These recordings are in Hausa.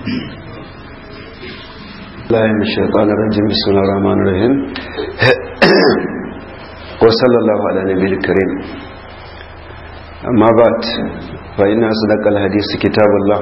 الله من الشيطان الرجيم بسم الله الرحمن الرحيم وصلى الله على نبي الكريم أما بعد فإن أصدق الحديث كتاب الله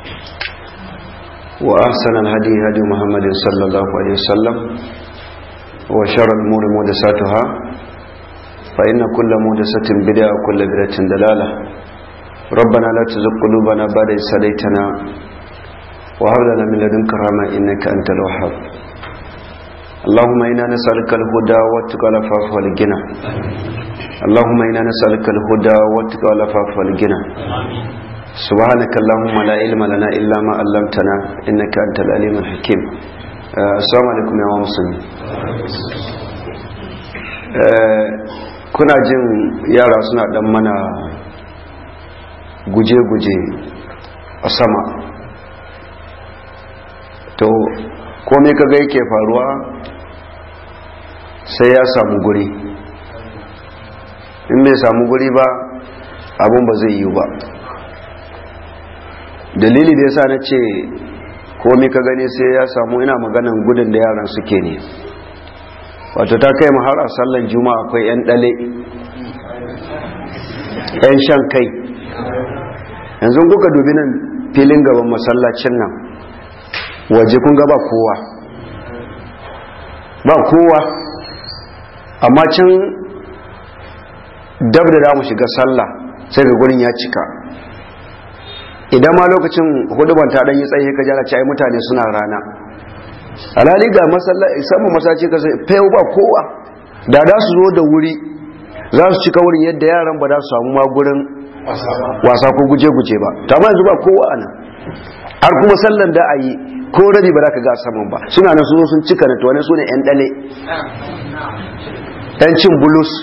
وأحسن الهدي هدي محمد صلى الله عليه وسلم وشر الأمور محدثاتها فإن كل محدثة بدعة وكل بدعة دلالة ربنا لا تزغ قلوبنا بعد إذ هديتنا وهب لنا من لدنك رحمة إنك أنت الوهاب اللهم إنا نسألك الهدى والتقى والعفاف والغنى اللهم إنا نسألك الهدى والتقى والعفاف والغنى سبحانك اللهم لا علم لنا إلا ما علمتنا إنك أنت العليم الحكيم السلام عليكم يا مسلمين kuna jin yara suna dan mana guje-guje a sama to komai kaga yake faruwa sai ya samu guri in bai samu guri ba abun ba zai yi ba dalili da yasa na ce komai ka gani sai ya samu ina maganan gudun da yaran suke ne wato ta kai har a sallan juma'a akwai 'yan dale 'yan shan kai yanzu kuka dubi nan filin gaban masallacin nan waje kun ga ba kowa ba kowa amma can dab da damu shiga sallah sai ga gurin ya cika idan ma lokacin huduban ta dan yi tsaye ka jara ai mutane suna rana alhali ga masallaci saman masallaci ka sai fayo ba kowa da da su zo da wuri za su cika wurin yadda yaran ba za su samu ma gurin wasa ko guje-guje ba ta ma yanzu ba kowa ana har kuma sallan da a yi ko rabi ba za ka ga saman ba suna nan sun sun cika na tuwane su ne 'yan dale 'yan cin bulus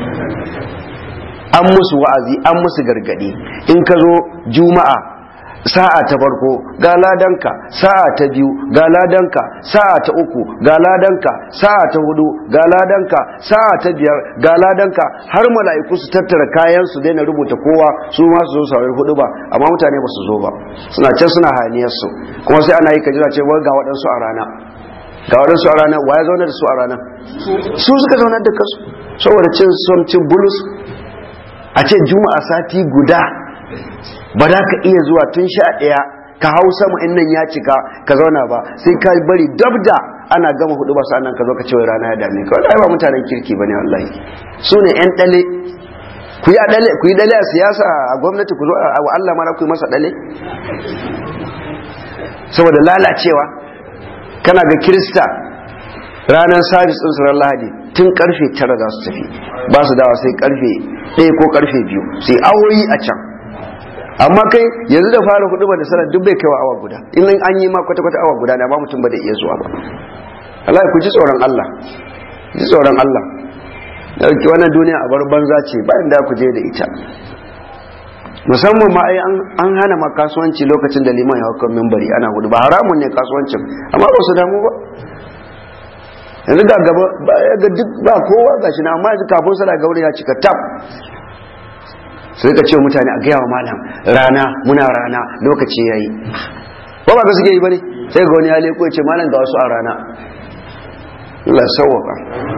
an musu wa'azi an musu gargadi in ka zo juma'a sa'a ta farko ga ladanka sa'a ta biyu ga ladanka sa'a ta uku ga ladanka sa'a ta hudu ga ladanka sa'a ta biyar ga ladanka har mala'iku su tattara kayan su daina rubuta kowa su ma su zo saurari hudu ba amma mutane ba su zo ba suna can suna hayaniyar su kuma sai ana yi ka jira cewa ga waɗansu a rana ga waɗansu a rana wa ya zauna da su a rana su suka zauna da kansu saboda cin son cin bulus a ce juma'a sati guda ba za ka iya zuwa tun sha ɗaya ka hau sama in nan ya cika ka zauna ba sai ka bari dabda ana gama hudu ba sa'annan ka zo ka ce wai rana ya dame ka wallahi ba mutanen kirki bane wallahi su ne yan dale ku yi dale ku yi dale a siyasa a gwamnati ku zo a Allah mara ku yi masa dale saboda lalacewa kana ga kirista ranar sabis din surar lahadi tun karfe tara za su tafi ba su dawa sai karfe ɗaya ko karfe biyu sai awoyi a can amma kai yanzu da fara hudu ba da sanar duk bai kaiwa awa guda in an yi ma kwata-kwata awa guda na ba mutum ba da iya zuwa ba Allah ku ji tsoron Allah ji tsoron Allah dauki wannan duniya a bar banza ce bayan da ku je da ita musamman ma ai an hana ma kasuwanci lokacin da liman ya haukan mimbari ana hudu ba haramun ne kasuwancin amma ba su damu ba yanzu ga gaba ga duk ba kowa gashi na amma yanzu kafin sana gauri ya cika tab sai ka ce mutane a gaya wa malam rana muna rana lokaci yayi ba ba ka suke yi bane sai ga wani ya leko ya ce malam ga wasu a rana Allah sauwaka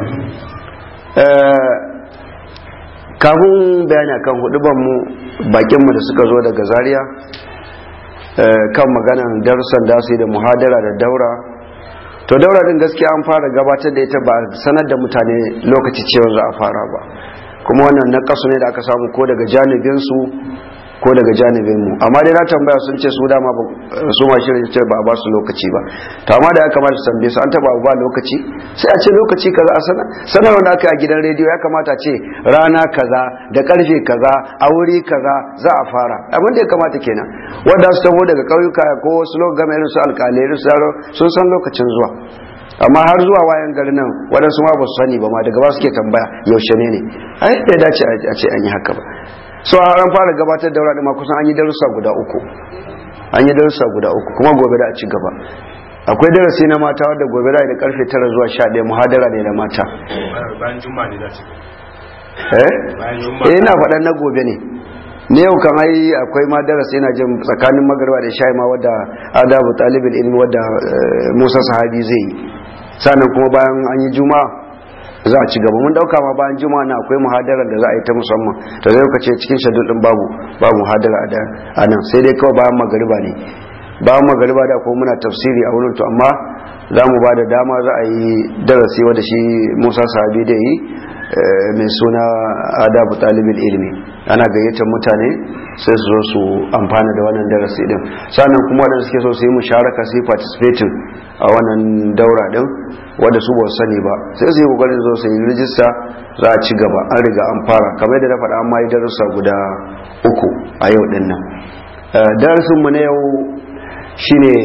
kafin bayani akan huduban mu bakin mu da suka zo daga Zaria kan maganan darussan da su yi da muhadara da daura to daura din gaskiya an fara gabatar da ita ba sanar da mutane lokaci cewa za a fara ba kuma wannan na kasu ne da aka samu ko daga janibinsu ko daga janibin mu amma dai na tambaya sun ce su dama su ma shirin ce ba a ba su lokaci ba to amma da ya kamata su tambaye su an taba ba lokaci sai a ce lokaci kaza a sana sanarwa da aka yi a gidan rediyo ya kamata ce rana kaza da karfe kaza a wuri kaza za a fara abin da ya kamata kenan wanda su taho daga ƙauyuka ko wasu lokacin irin su alƙalai irin su yaro sun san lokacin zuwa amma har zuwa wayan gari nan waɗansu ma ba su sani ba ma daga ba suke tambaya yaushe ne ne ai bai dace a ce an yi haka ba so har an fara gabatar da wurare ma kusan an yi darussa guda uku an yi darussa guda uku kuma gobe da a ci gaba akwai darasi na mata wadda gobe da da karfe tara zuwa sha ɗaya muhadara ne da mata bayan juma'a ne za su eh bayan juma'a eh ina faɗan na gobe ne ne yau kan ai akwai ma darasi yana jin tsakanin magarba da shayi ma wadda adabu talibul ilmi wadda Musa sahabi zai yi sannan kuma bayan an yi juma'a za a ci gaba mun dauka ma bayan juma'a na akwai muhadarar da za a yi ta musamman to zai kace cikin shadul din babu babu muhadara a nan sai dai kawai bayan magariba ne bayan magariba da kuma muna tafsiri a wurin to amma za mu ba da dama za a yi darasi wadda shi Musa sahabi da yi mai suna adabu talibin ilimi ana gayyatar mutane sai su zo su amfana da wannan darasi din sannan kuma waɗanda suke so su yi musharaka su yi participating a wannan daura din wanda su ba sani ba sai su yi kokarin zo su yi rijista za a ci gaba an riga an fara kamar da na faɗa an yi darussa guda uku a yau din nan darasin mu na yau shine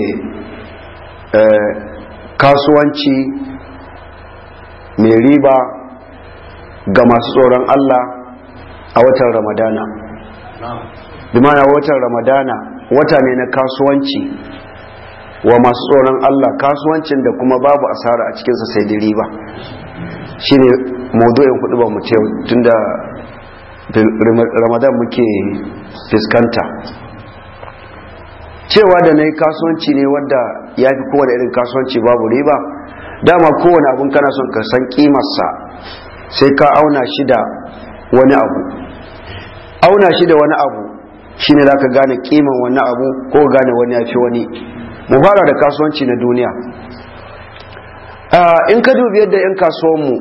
kasuwanci mai riba ga masu tsoron Allah a watan ramadana dimana watan ramadana wata ne na kasuwanci wa masu tsoron Allah kasuwancin da kuma babu asara a cikinsa sai da riba shi ne maudu'in kudu ba mu ce tun da ramadan muke fiskanta cewa da na yi kasuwanci ne wadda ya fi kowane irin kasuwanci babu riba dama kowane abin kana son ka san kimarsa sai ka auna shi da wani abu auna shi da wani abu shine za ka gane kiman wani abu ko gane wani ya fi wani mu fara da kasuwanci na duniya in ka dubi yadda 'yan kasuwanmu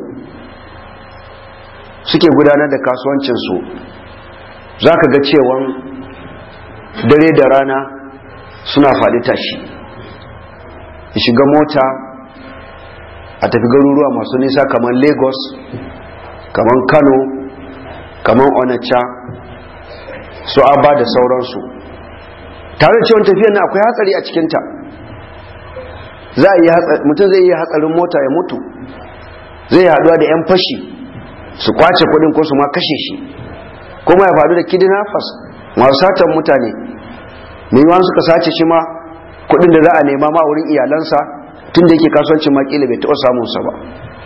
suke gudanar da kasuwancinsu za ka ga cewan dare da rana suna faɗi tashi shiga mota a tafi garuruwa masu nisa kamar lagos kamar kano kamar onacha su abba da sauransu tare da cewa tafiyar na akwai hatsari a cikinta za a yi mutum zai yi hatsarin mota ya mutu zai haduwa da 'yan fashi su kwace kudin ko su ma kashe shi kuma ya faru da kidnappers masu satan mutane mai yiwuwa suka sace shi ma kudin da za a nema ma wurin iyalansa tun da yake kasuwancin makila bai taɓa samunsa ba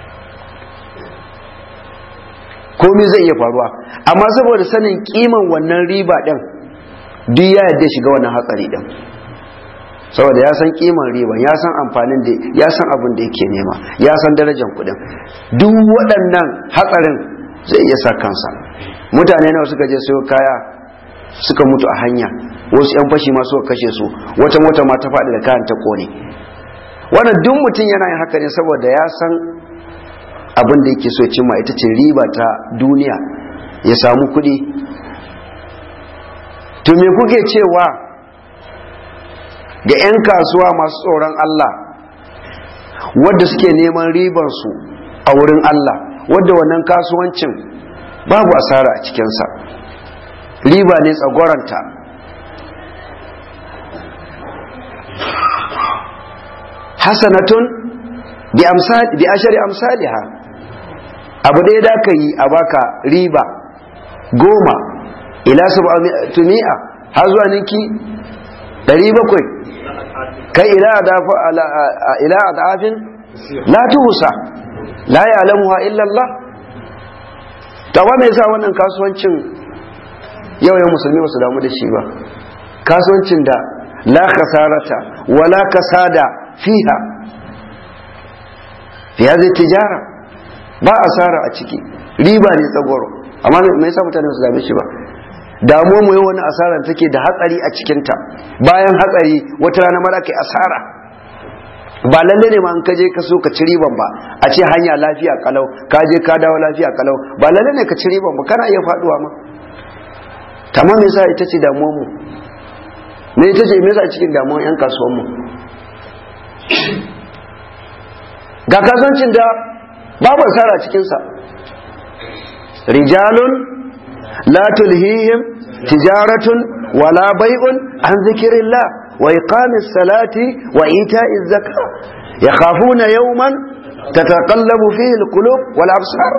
komai zai iya faruwa amma saboda sanin kiman wannan riba ɗin duk ya yadda shiga wannan hatsari ɗin saboda ya san kiman riban ya san amfanin da ya san abin da yake nema ya san darajar kuɗin duk waɗannan hatsarin zai iya sa kansa mutane nawa suka je sayo kaya suka mutu a hanya wasu 'yan fashi ma suka kashe su wata mota ma ta faɗi da kayan ta kone wannan duk mutum yana yin haka ne saboda ya san abin da yake so cimma ita ce riba ta duniya ya samu kuɗi to me kuke cewa ga 'yan kasuwa masu tsoron Allah wadda suke neman ribansu a wurin Allah wadda wannan kasuwancin babu asara a cikinsa riba ne tsagoranta hasanatun bi ashari amsaliha abu ɗaya da ka yi a baka riba goma ila su mi'a har zuwa ninki ɗari bakwai kai ila a da'afin la tuhusa la ya alamuwa illallah tawa mai sa wannan kasuwancin yau yau musulmi ba su damu da shi ba kasuwancin da la kasarata wala kasada fiha fi hadhihi tijara ba asara a ciki riba ne tsagoro amma me yasa mutane su dame shi ba damuwa mu yau wani asara take da hatsari a cikinta bayan hatsari wata rana mara kai asara ba lalle ne ma an kaje ka so ka ci riban ba a ce hanya lafiya kalau ka je ka dawo lafiya kalau ba lalle ne ka ci riban ba kana iya faduwa ma tamam me yasa ita ce damuwar mu me ita ce me yasa cikin damuwar yan kasuwan mu ga kasuwancin da babu asara cikin sa rijalun la tulhihim tijaratun wala bai'un an zikirillah وإقام الصلاة وإيتاء الزكاة يخافون يوما تتقلب فيه القلوب والأبصار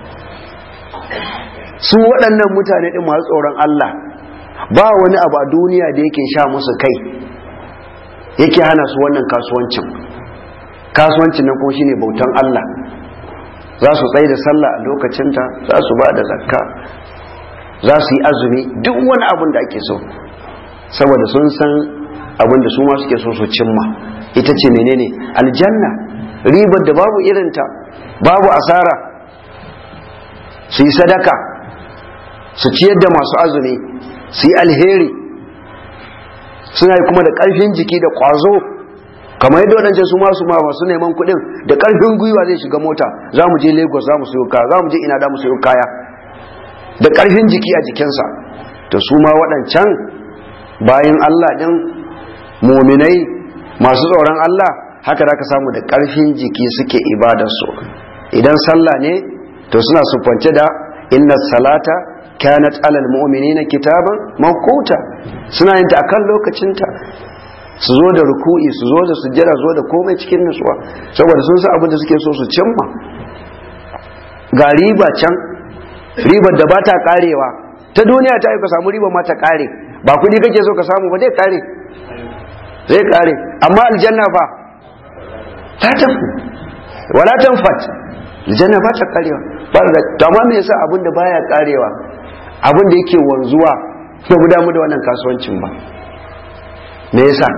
su waɗannan mutane ɗin masu tsoron Allah ba wani abu a duniya da yake sha musu kai yake hana su wannan kasuwancin kasuwancin nan kuma shine bautan Allah za su tsaye da sallah a lokacinta za su ba da zakka za su yi azumi duk wani abin da ake so saboda sun san abin da su ma suke so su cimma ita ce menene aljanna ribar da babu irinta babu asara su yi sadaka su ciyar da masu azumi su yi alheri suna yi kuma da ƙarfin jiki da ƙwazo kamar yadda waɗancan su masu ma masu neman kuɗin da ƙarfin gwiwa zai shiga mota za mu je lagos za mu sayo kaya za mu je ina da mu sayo kaya da ƙarfin jiki a jikinsa to su ma waɗancan bayan allah ɗin muminai masu tsoron allah haka da ka samu da ƙarfin jiki suke ibadarsu idan sallah ne to suna sufance da inna salata kanat alal mu'minina kitaban mawquta suna yin ta akan lokacinta su zo da ruku'i su zo da sujjada zo da komai cikin nutsuwa saboda sun san abin da suke so su cimma ga riba can ribar da ba ta karewa ta duniya ta yi ka samu riba ma ta kare ba kudi kake so ka samu ba zai kare zai kare amma aljanna fa ta tafi wala tanfat aljanna ba ta karewa ba da to amma me yasa abin da baya karewa abin da yake wanzuwa ba mu damu da wannan kasuwancin ba me yasa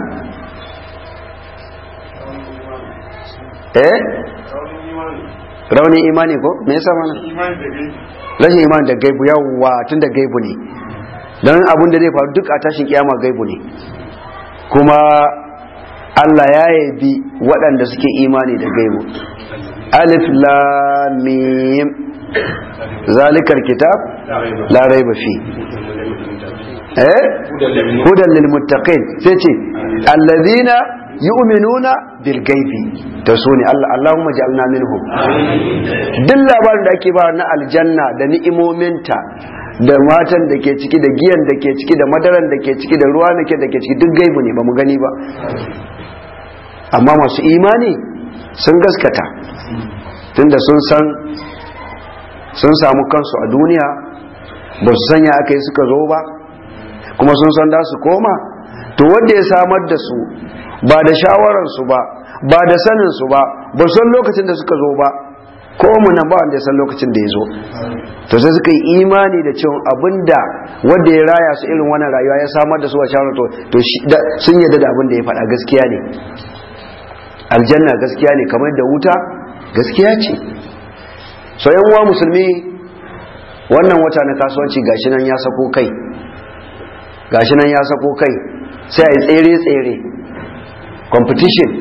eh raunin imani ko me yasa mana rashin imani da gaibu yawwa tun da gaibu ne don abin da zai faru duk a tashin kiyama gaibu ne kuma Allah ya yabi waɗanda suke imani da gaibu alif lam mim zalikar kitab la raiba fi eh hudan lil muttaqin sai ce allazina yu'minuna bil gaibi da su ne Allah Allahumma ja'alna minhum duk labarin da ake ba na aljanna da ni'imominta da matan da ke ciki da giyan da ke ciki da madaran da ke ciki da ruwa da ke da ke ciki duk gaibu ne ba mu gani ba amma masu imani sun gaskata tunda sun san sun samu kansu a duniya ba su sanya aka yi suka zo ba kuma sun san da su koma to wanda ya samar da su ba da shawararsu ba ba da saninsu ba ba san lokacin da suka zo ba ko mu nan ba wanda ya san lokacin da ya zo to sai suka yi imani da cewa abinda wanda ya raya su irin wannan rayuwa ya samar da su a shawarar to to sun yarda da abin da ya faɗa gaskiya ne aljanna gaskiya ne kamar da wuta gaskiya ce so yan uwa musulmi wannan wata na kasuwanci gashi nan ya sako kai gashi nan ya sako kai sai a yi tsere-tsere competition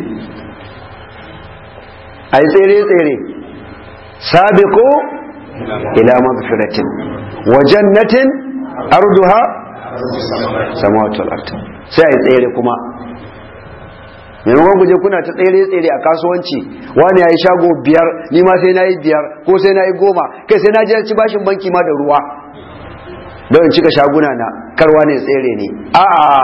a yi tsere-tsere sabiqu ila magfiratin wa jannatin arduha samawatul ard sai a yi tsere kuma maimakon guje kuna ta tsere-tsere a kasuwanci wani ya yi shago biyar ni ma sai na yi biyar ko sai na yi goma kai sai na je ci bashin banki ma da ruwa don in cika shaguna na karwa ne tsere ne a'a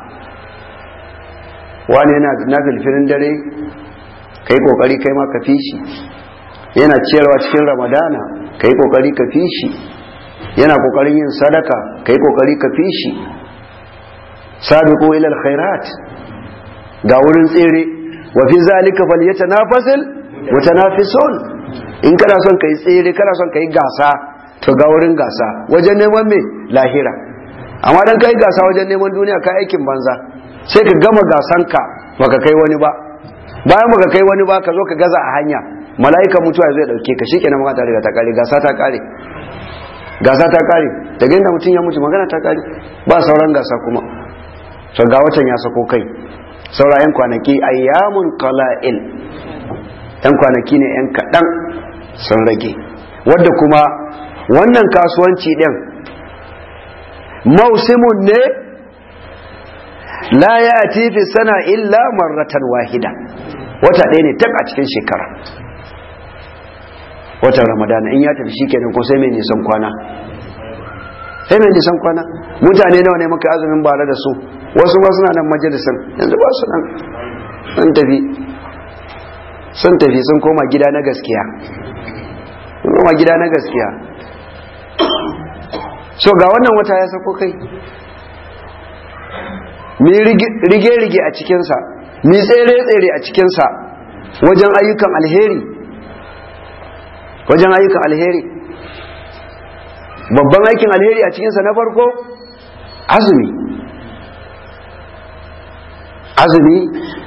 wani yana na filfilin dare kai kokari kai ma ka fi shi yana ciyarwa cikin ramadana kai kokari ka fi shi yana kokarin yin sadaka kai kokari ka fi shi sabiqu ila alkhairat ga wurin tsere wa fi zalika falyatanafasil mutanafisun in kana son kai tsere kana son kai gasa to ga wurin gasa wajen neman me lahira amma dan kai gasa wajen neman duniya kai aikin banza sai ka gama gasanka baka kai wani ba bayan baka kai wani ba ka zo ka gaza a hanya mala'ika mutuwa zai dauke ka shikenan magana ta riga ta kare gasa ta kare gasa ta kare daga inda mutum ya mutu magana ta kare ba sauran gasa kuma to ga watan ya sako kai saura yan kwanaki ayyamun qala'il yan kwanaki ne yan kaɗan sun rage wadda kuma wannan kasuwanci ɗin mausimun ne la ya fi sana illa marratan wahida wata ɗaya ne tak a cikin shekara watan ramadana in ya tafi shi kenan ko sai mai nisan kwana sai mai nisan kwana mutane nawa ne muka azumin bara da su wasu ba suna nan majalisan yanzu ba su nan sun tafi sun tafi sun koma gida na gaskiya sun koma gida na gaskiya so ga wannan wata ya sako kai mi rige-rige a cikinsa mi tsere-tsere a cikinsa wajen ayyukan alheri wajen ayyukan alheri babban aikin alheri a cikinsa na farko azumi azumi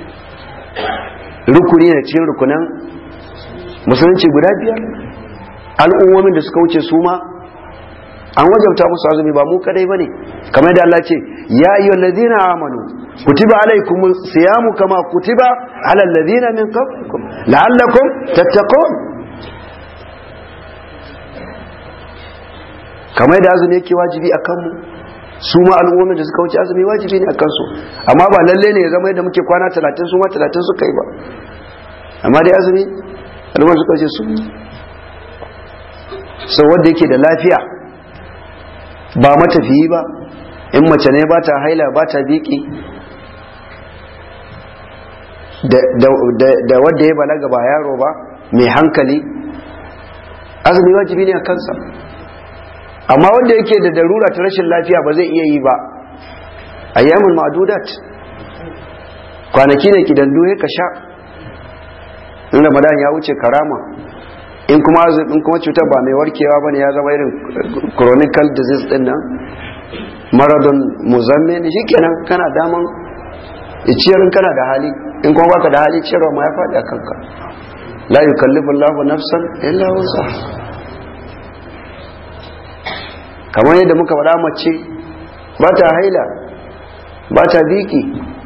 rukuni ne cikin rukunan musulunci guda biyar al'ummomin da suka wuce su ma an wajabta musu azumi ba mu kadai bane kamar da Allah ce ya ayyuhal ladina amanu kutiba alaykum siyamu kama kutiba ala alladhina min qablikum la'allakum tattaqun kamar da azumi yake wajibi akan mu su ma al'ummomin da suka wuce azumi wajibi ne akan su amma ba lalle ne ya zama yadda muke kwana 30 su ma 30 suka yi ba amma dai azumi al'ummar suka wuce su sau wanda yake da lafiya ba matafiyi ba in mace ne ba ta haila ba ta biki da wadda ya balaga ba yaro ba mai hankali azumi wajibi ne a kansa amma wanda yake da darura ta rashin lafiya ba zai iya yi ba a yamin ma'adudat kwanaki ne kidandu ya ka sha in ramadan ya wuce karama in kuma in kuma cutar ba mai warkewa bane ya zama irin chronic disease din nan maradon muzammin shikenan kana daman ciyar kana da hali in kuma baka da hali ciyarwa ma ya faɗi a kanka la yukallifu Allahu nafsan illa wusaha kamar yadda muka faɗa mace ba ta haila ba ta biki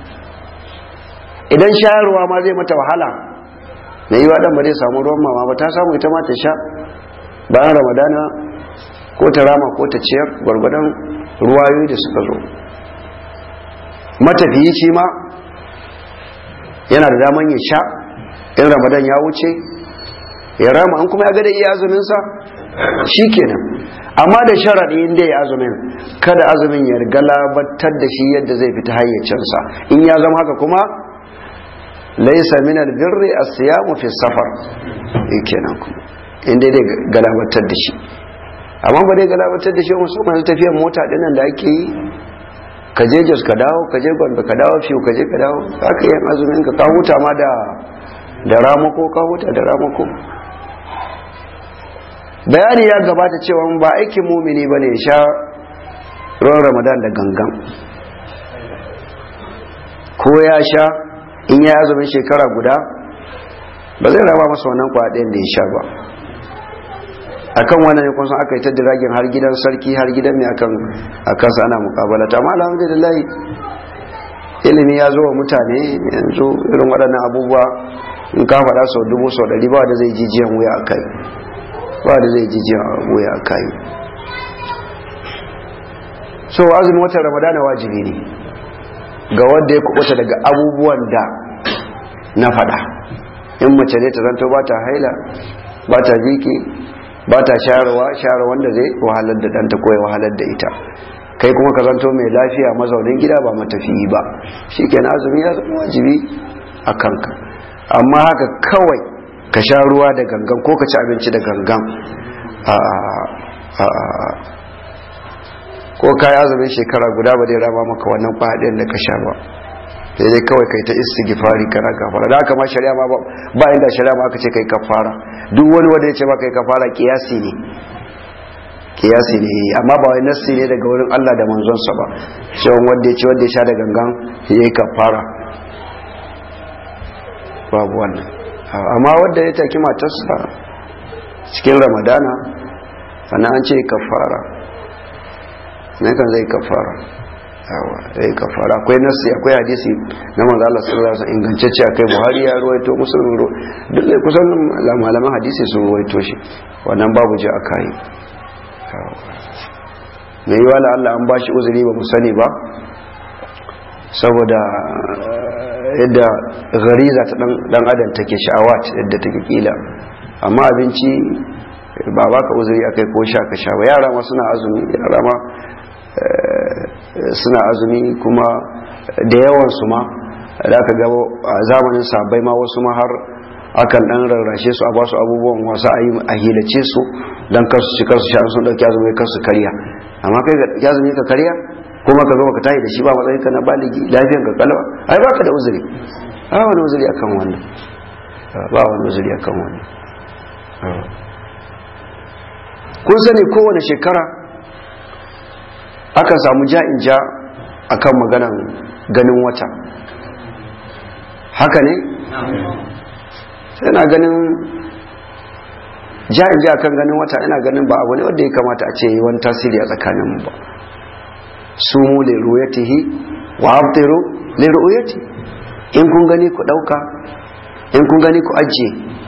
idan shayarwa ma zai mata wahala na yi waɗanda ba zai samu ruwan mama ba ta samu ita ma ta sha bayan ramadana ko ta rama ko ta ciyar gwargwadon ruwayoyi da suka zo matafiyi shi ma yana da daman ya sha in ramadan ya wuce ya rama an kuma ya gada iya azuminsa shi kenan amma da sharaɗi inda ya azumin kada azumin ya galabatar da shi yadda zai fita hayyacinsa in ya zama haka kuma laisa min albirri as-siyamu fi safar kenan kuma inda dai galabatar da shi amma ba dai galabatar da shi musamman tafiyar mota dinnan da ake yi ka je jos ka dawo ka je gombe ka dawo fiye ka je ka dawo haka yin azumin ka ka huta ma da da ramako ka huta da ramako bayani ya gabata cewa ba aikin mumini bane ya sha ruwan ramadan da gangan ko ya sha in ya azumin shekara guda ba zai raba masa wannan kwaɗayen da ya sha ba akan wannan ne kun san aka yi ta diragin har gidan sarki har gidan mai akan akan sa ana mukabala ta amma alhamdulillah ilimi ya zo wa mutane yanzu irin waɗannan abubuwa in ka faɗa sau dubu sau ɗari ba da zai jijiyan wuya a kai ba da zai jijiyan wuya a kai so azumin watan ramadana wajibi ne ga wanda ya kubuta daga abubuwan da na faɗa in mace ne ta zanto ba ta haila ba ta ziki ba ta shayarwa shayarwa wanda zai wahalar da ɗanta ko ya wahalar da ita kai kuma ka zanto mai lafiya mazaunin gida ba matafiyi ba shi ke azumi ya zama wajibi a kanka amma haka kawai ka sha ruwa da gangan ko ka ci abinci da gangan ko ka yi azumin shekara guda ba zai rama maka wannan kwaɗin da ka sha ba sai dai kawai kai ta istighfari kana kafara da haka ma shari'a ma ba inda shari'a ma aka ce kai kafara duk wani wanda ya ce ba kai kafara kiyasi ne kiyasi ne amma ba wai nassi ne daga wurin Allah da manzonsa ba cewa wanda ya ce wanda ya sha da gangan ya yi kafara babu wannan amma wanda ya taki matarsa cikin ramadana sannan an ce kafara ne kan zai kafara yawa zai kafara akwai nasi akwai hadisi na manzo Allah sallallahu alaihi wasallam ingantacce akai Buhari ya ruwaito Muslim ro duk da kusan malaman hadisi sun ruwaito shi wannan babu ji akai mai yiwa la Allah an bashi uzuri ba mu sani ba saboda yadda gariza ta dan adam take sha'awat yadda take kila amma abinci ba baka uzuri akai ko sha ka sha ba yara ma suna azumi yara ma suna azumi kuma da yawan su ma da aka gaba a zamanin sabai ma wasu ma har akan dan rarrashe su a ba su abubuwan wasu a hilace su don kasu ci kasu sha sun dauki azumi kasu karya amma kai ga azumi ka karya kuma ka zo ka tayi da shi ba matsayin ka na baligi lafiyan ka kalwa ai baka da uzuri ba wani uzuri akan wannan ba wani uzuri akan wannan kun sani kowane shekara aka samu ja'in ja akan maganan ganin wata haka ne yana ganin ja'in ja akan ganin wata ina ganin ba abu ne wanda ya kamata a ce yi wani tasiri a tsakanin mu ba sumu li ru'yatihi wa abtiru li ru'yati in kun gani ku dauka in kun gani ku ajiye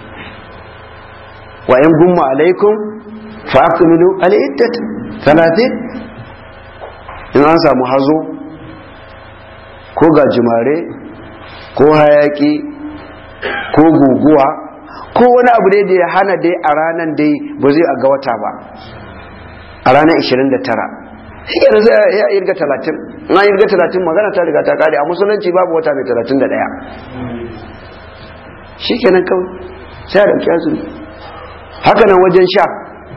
wa in gumma alaikum fa akmilu al-iddat 30 in an samu hazo ko gajimare ko hayaki ko guguwa ko wani abu dai da ya hana dai a ranar dai ba zai ga wata ba a ranar 29 shi yana zai ya irga 30 na irga 30 magana ta riga ta kare a musulunci babu wata mai 31 shi kenan kawai sai a ɗauki azumi haka nan wajen sha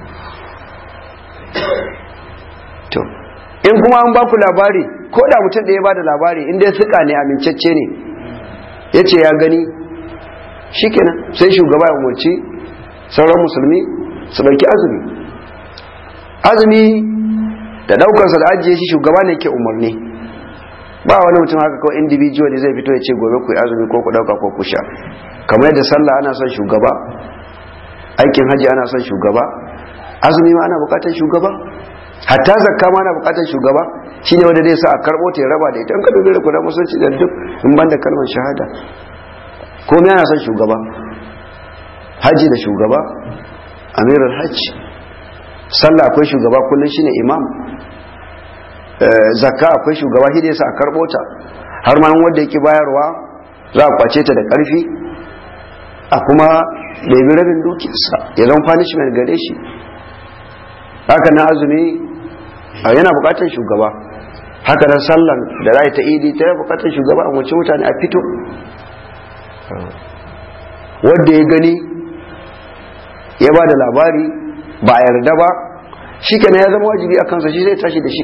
to in kuma an baku labari ko da mutum da ya ba da labari inda ya suka ne amincacce ne ya ce ya gani shikenan sai shugaba ya umarci sauran musulmi su ɗauki azumi azumi da ɗaukarsa da ajiye shi shugaba ne ke umarni ba wani mutum haka kawai individual zai fito ya ce gobe ku yi azumi ko ku ɗauka ko ku sha kamar yadda sallah ana son shugaba aikin hajji ana son shugaba azumi ma ana bukatar shugaba hatta zakka ma ana bukatar shugaba shine wanda zai sa a karbo ta ya raba da ita in ka dubi da kudan musulunci da duk in banda kalmar shahada komai ana son shugaba haji da shugaba amirul hajji sallah akwai shugaba kullum shine imam zakka akwai shugaba shi da yasa a karbo ta har ma wanda yake bayarwa za a kwace ta da karfi a kuma ɗabi rabin dukiyarsa ya zama punishment gare shi haka na azumi yana bukatar shugaba haka nan sallan da za ta idi ta bukatar shugaba a wace mutane a fito wadda ya gani ya ba da labari ba a yarda ba shi kenan ya zama wajibi a kansa shi zai tashi da shi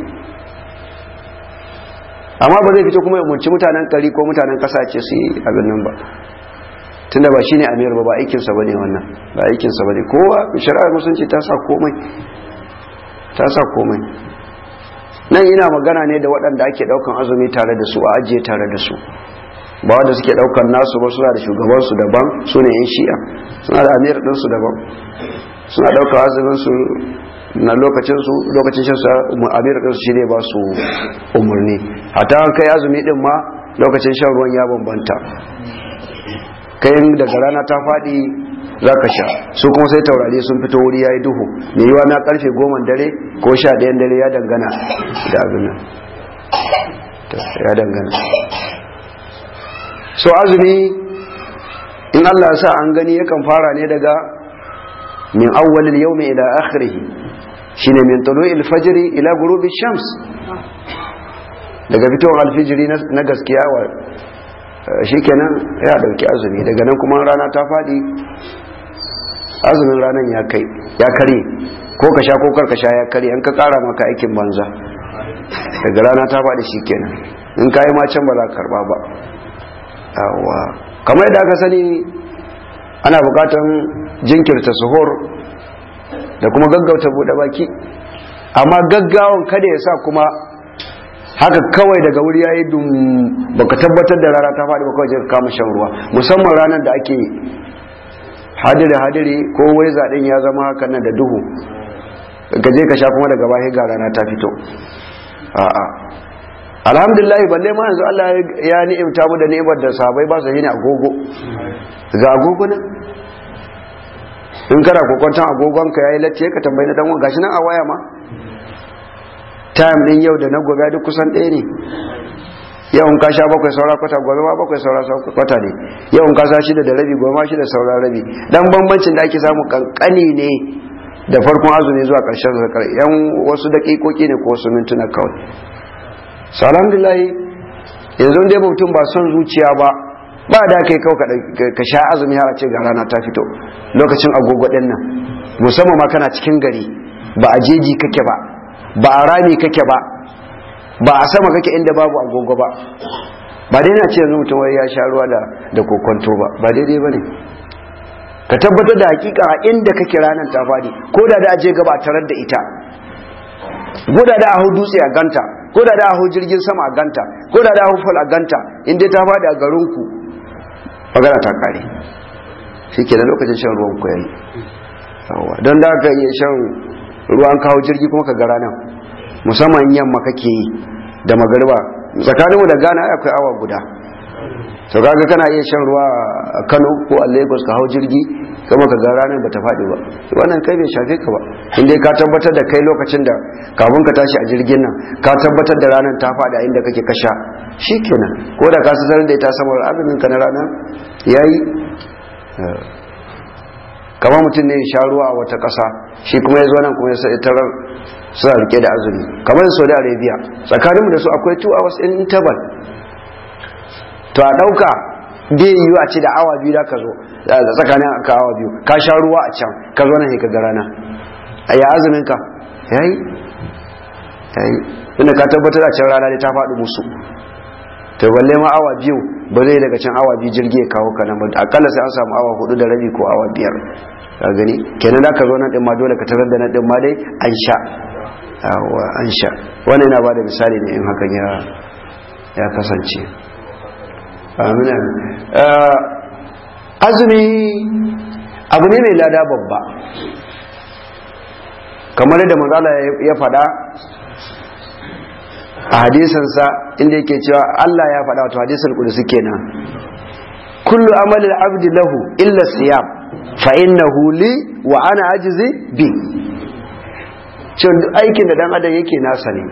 amma ba zai fito kuma ya umarci mutanen kari ko mutanen kasa ce su yi abin nan ba tunda ba shine amir ba ba aikinsa bane wannan ba aikinsa bane kowa shari'ar musulunci ta sa komai ta sa komai nan ina magana ne da waɗanda ake ɗaukan azumi tare da su a ajiye tare da su ba wanda suke ɗaukan nasu ba suna da shugabansu daban su ne yan shi'a suna da amir ɗinsu daban suna ɗaukan azumin su na lokacin su lokacin shan su amir ɗinsu shi ne ba su umarni hatta an kai azumi ɗin ma lokacin shan ruwan ya bambanta kayan daga rana ta faɗi za ka sha su kuma sai taurari sun fito wuri ya yi duhu mai yiwa na karfe goma dare ko sha ɗayan dare ya dangana da abin nan ya dangana so azumi in Allah ya sa an gani yakan fara ne daga min awwalil yawmi ila akhirih shine min tulu'il fajr ila ghurubi shams daga fitowar alfijiri na gaskiya wa shikenan ya dauki azumi daga nan kuma rana ta fadi azumin ranar ya kai ya kare ko ka sha ko kar ka sha ya kare an ka kara maka aikin banza daga rana ta faɗi shi kenan in ka yi ma can ba za ka karba ba yawa kamar yadda aka sani ana bukatan jinkirta suhur da kuma gaggauta buɗe baki amma gaggawan kada ya sa kuma haka kawai daga wuri ya yi dum baka tabbatar da rana ta faɗi ba kawai ka kama shan ruwa musamman ranar da ake hadiri hadiri ko wai zaɗin ya zama haka nan da duhu ka je ka sha kuma daga bahi ga rana ta fito a'a alhamdulillah balle ma yanzu Allah ya ni'imta mu da ni'imar da sahabbai ba su yi ne agogo ga agogo nan in kana kokwantan agogon ka yayi latti ka tambayi na dan uwa gashi nan a waya ma time din yau da na gobe duk kusan ɗaya ne yau in ka sha bakwai saura kwata gobe ma bakwai saura kwata ne yau in ka sha shida da rabi gobe ma shida saura rabi dan bambancin da ake samu kankani ne da farkon azumi zuwa karshen zakar yan wasu dakikoki ne ko wasu mintuna kawai so alhamdulillah yanzu dai mutum ba son zuciya ba ba da kai kawai ka sha azumi har a ce ga rana ta fito lokacin agogo din nan musamman ma kana cikin gari ba a jeji kake ba ba a rami kake ba ba a sama kake inda babu agogo ba ba dai na ce yanzu mutum wai ya sha ruwa da da kokonto ba ba daidai bane ka tabbatar da hakika a inda kake ranar ta fadi ko da da aje gaba tarar da ita ko da da a hau dutse a ganta ko da da a hau jirgin sama a ganta ko da da a hau fal a ganta in dai ta faɗi a garinku magana ta kare shi ke da lokacin shan ruwan ku yayi don da ka iya shan ruwan kawo jirgi kuma ka gara nan musamman yamma kake yi da magariba tsakaninmu da gana akwai awa guda to kaga kana iya shan ruwa a Kano ko a Lagos ka hau jirgi kuma ka ga ranar bata faɗi ba wannan kai bai shafe ka ba in dai ka tabbatar da kai lokacin da kafin ka tashi a jirgin nan ka tabbatar da ranar ta faɗi a inda kake kasha shikenan ko da ka sanar da ita saboda azumin ka na rana yayi kamar mutum ne ya sha ruwa a wata ƙasa shi kuma ya zo nan kuma ya sai tarar suna rike da azumi kamar Saudi Arabia tsakaninmu da su akwai 2 hours in interval to a ɗauka bai yiwu a ce da awa biyu da ka zo da tsakanin ka awa biyu ka sha ruwa a can ka zo nan ka ga rana a ya azumin ka yayi yayi inda ka tabbatar da can rana ne ta faɗi musu to balle ma awa biyu ba zai daga can awa biyu jirgi ya kawo ka nan ba akalla sai an samu awa hudu da rabi ko awa biyar ka gani kenan da ka zo nan din ma dole ka tarar da nan din ma dai an sha an sha wannan yana ba da misali ne in hakan ya ya kasance amina azumi abu ne mai lada babba kamar yadda manzala ya faɗa a hadisansa inda yake cewa Allah ya faɗa wato hadisan kudusi kenan kullu amalin abdi lahu illa siyam fa innahu li wa ana ajizi bi cewa aikin da dan adam yake nasa ne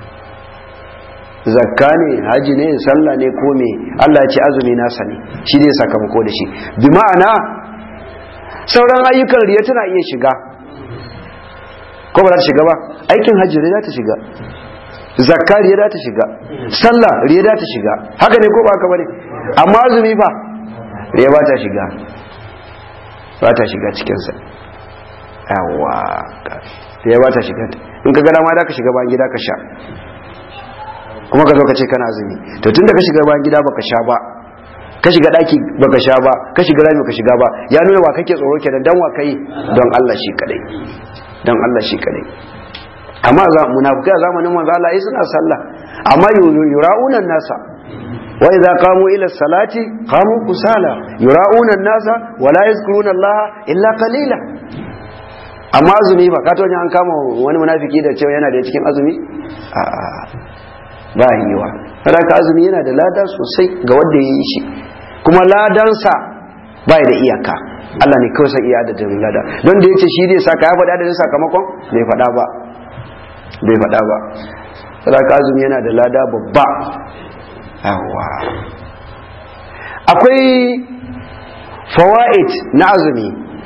zakka ne haji ne sallah ne ko me Allah ya ce azumi nasa ne shi ne sakamako da shi bi ma'ana sauran ayyukan riya tana iya shiga ko ba za ta shiga ba aikin haji riya za ta shiga zakka riya za ta shiga sallah riya za ta shiga haka ne ko ba haka bane amma azumi fa riya ba ta shiga ba ta shiga cikin sa yawa riya ba ta shiga in ka ga dama da ka shiga ba gida ka sha kuma ka zo ka ce kana azumi to tunda ka shiga bayan gida baka sha ba ka shiga daki baka sha ba ka shiga rami ka shiga ba ya nuna wa kake tsoro kenan dan wa kai don Allah shi kadai don Allah shi kadai amma za munafikai a zamanin manzo Allah ai suna sallah amma yura'una nasa wa idza qamu ila salati qamu kusala yura'una nasa wa la yazkuruna Allah illa qalila amma azumi ba ka an kama wani munafiki da cewa yana da cikin azumi a'a ba yiwa ka azumi yana da lada sosai ga wanda ya yi shi kuma ladansa ba da iyaka Allah ne kawai san iya adadin lada don da yace shi zai saka ya faɗa adadin sakamakon bai faɗa ba bai faɗa ba ka azumi yana da lada babba yawa akwai fawaid na azumi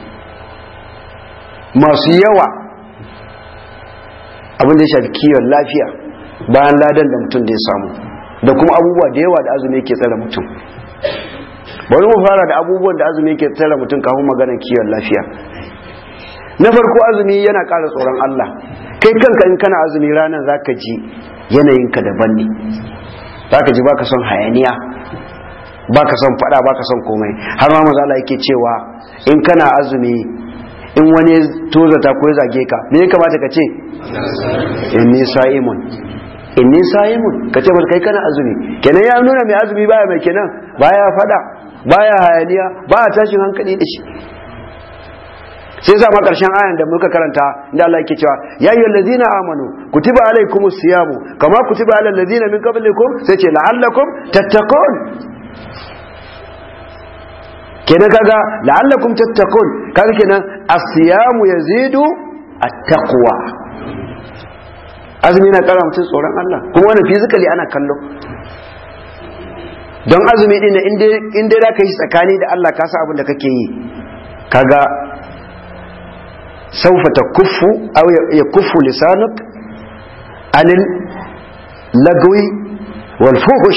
masu yawa abin da ya shafi kiwon lafiya bayan ladan da mutum da ya samu da kuma abubuwa da yawa da azumi yake tsara mutum bari mu fara da abubuwan da azumi yake tsara mutum kafin maganar kiwon lafiya na farko azumi yana ƙara tsoron Allah kai kanka in kana azumi ranar zaka ji yanayinka daban ne zaka ji baka son hayaniya baka son fada baka son komai har ma maza Allah yake cewa in kana azumi in wani tozata ko ya zage ka me ya kamata ka ce inni sa'imun inni sa'imun ka ce masa kai kana azumi kenan ya nuna mai azumi baya mai kenan baya fada baya hayaniya baya tashin hankali da shi sai sa ma karshen ayan da muka karanta inda Allah yake cewa ya ayyuhal ladzina amanu kutiba alaykumus siyamu kama kutiba alal ladzina min qablikum sai ce la'allakum tattaqun kenan kaga la'allakum tattaqun kaga kenan as-siyamu yazidu at-taqwa azumi na kara mutum tsoron Allah kuma wannan physically ana kallo don azumi din in dai da ka yi tsakani da Allah ka sa abin da kake yi kaga saufa ta kufu aw ya kufu lisanuk anil lagwi wal fuhush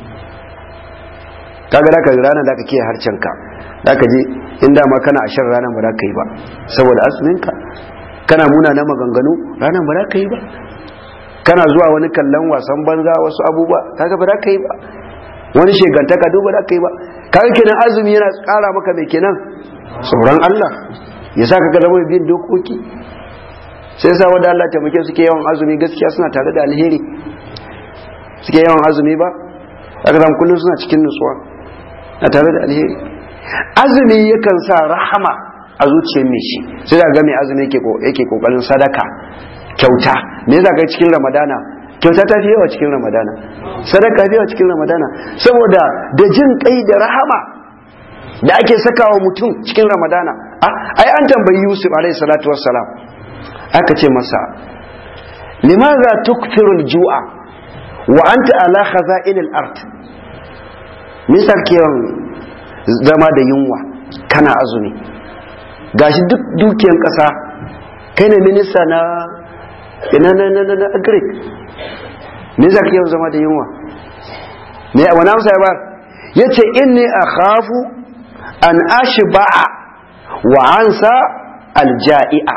kaga da ka rana da ka kiyaye harcenka da ka je inda ma kana a shan ranar ba za ka yi ba saboda azuminka kana muna na maganganu ranar ba za ka yi ba kana zuwa wani kallon wasan banza wasu abubuwa kaga ba za ka yi ba wani shegantaka duba da kai ba kaga kenan azumi yana kara maka mai kenan tsoron Allah ya sa ka zama bin dokoki sai sa wanda Allah taimake suke yawan azumi gaskiya suna tare da alheri suke yawan azumi ba aka zama kullum suna cikin nutsuwa na tare da alheri azumi yakan sa rahama a zuciyar mai shi sai da ga mai azumi yake kokarin sadaka kyauta me yasa kai cikin ramadana kyauta ta fi yawa cikin ramadana sadaka fi yawa cikin ramadana saboda da jin kai da rahama da ake sakawa mutum cikin ramadana ai an tambayi yusuf alaihi salatu wassalam aka ce masa limaza tukthiru al-ju'a wa anta ala khaza'in al-ard me yasa zama da yunwa kana azumi gashi duk dukiyan kasa kai ne minista na ina na na na agric me yasa kake zama da yunwa me wani amsa ya ba yace inni akhafu an ashba'a wa ansa alja'i'a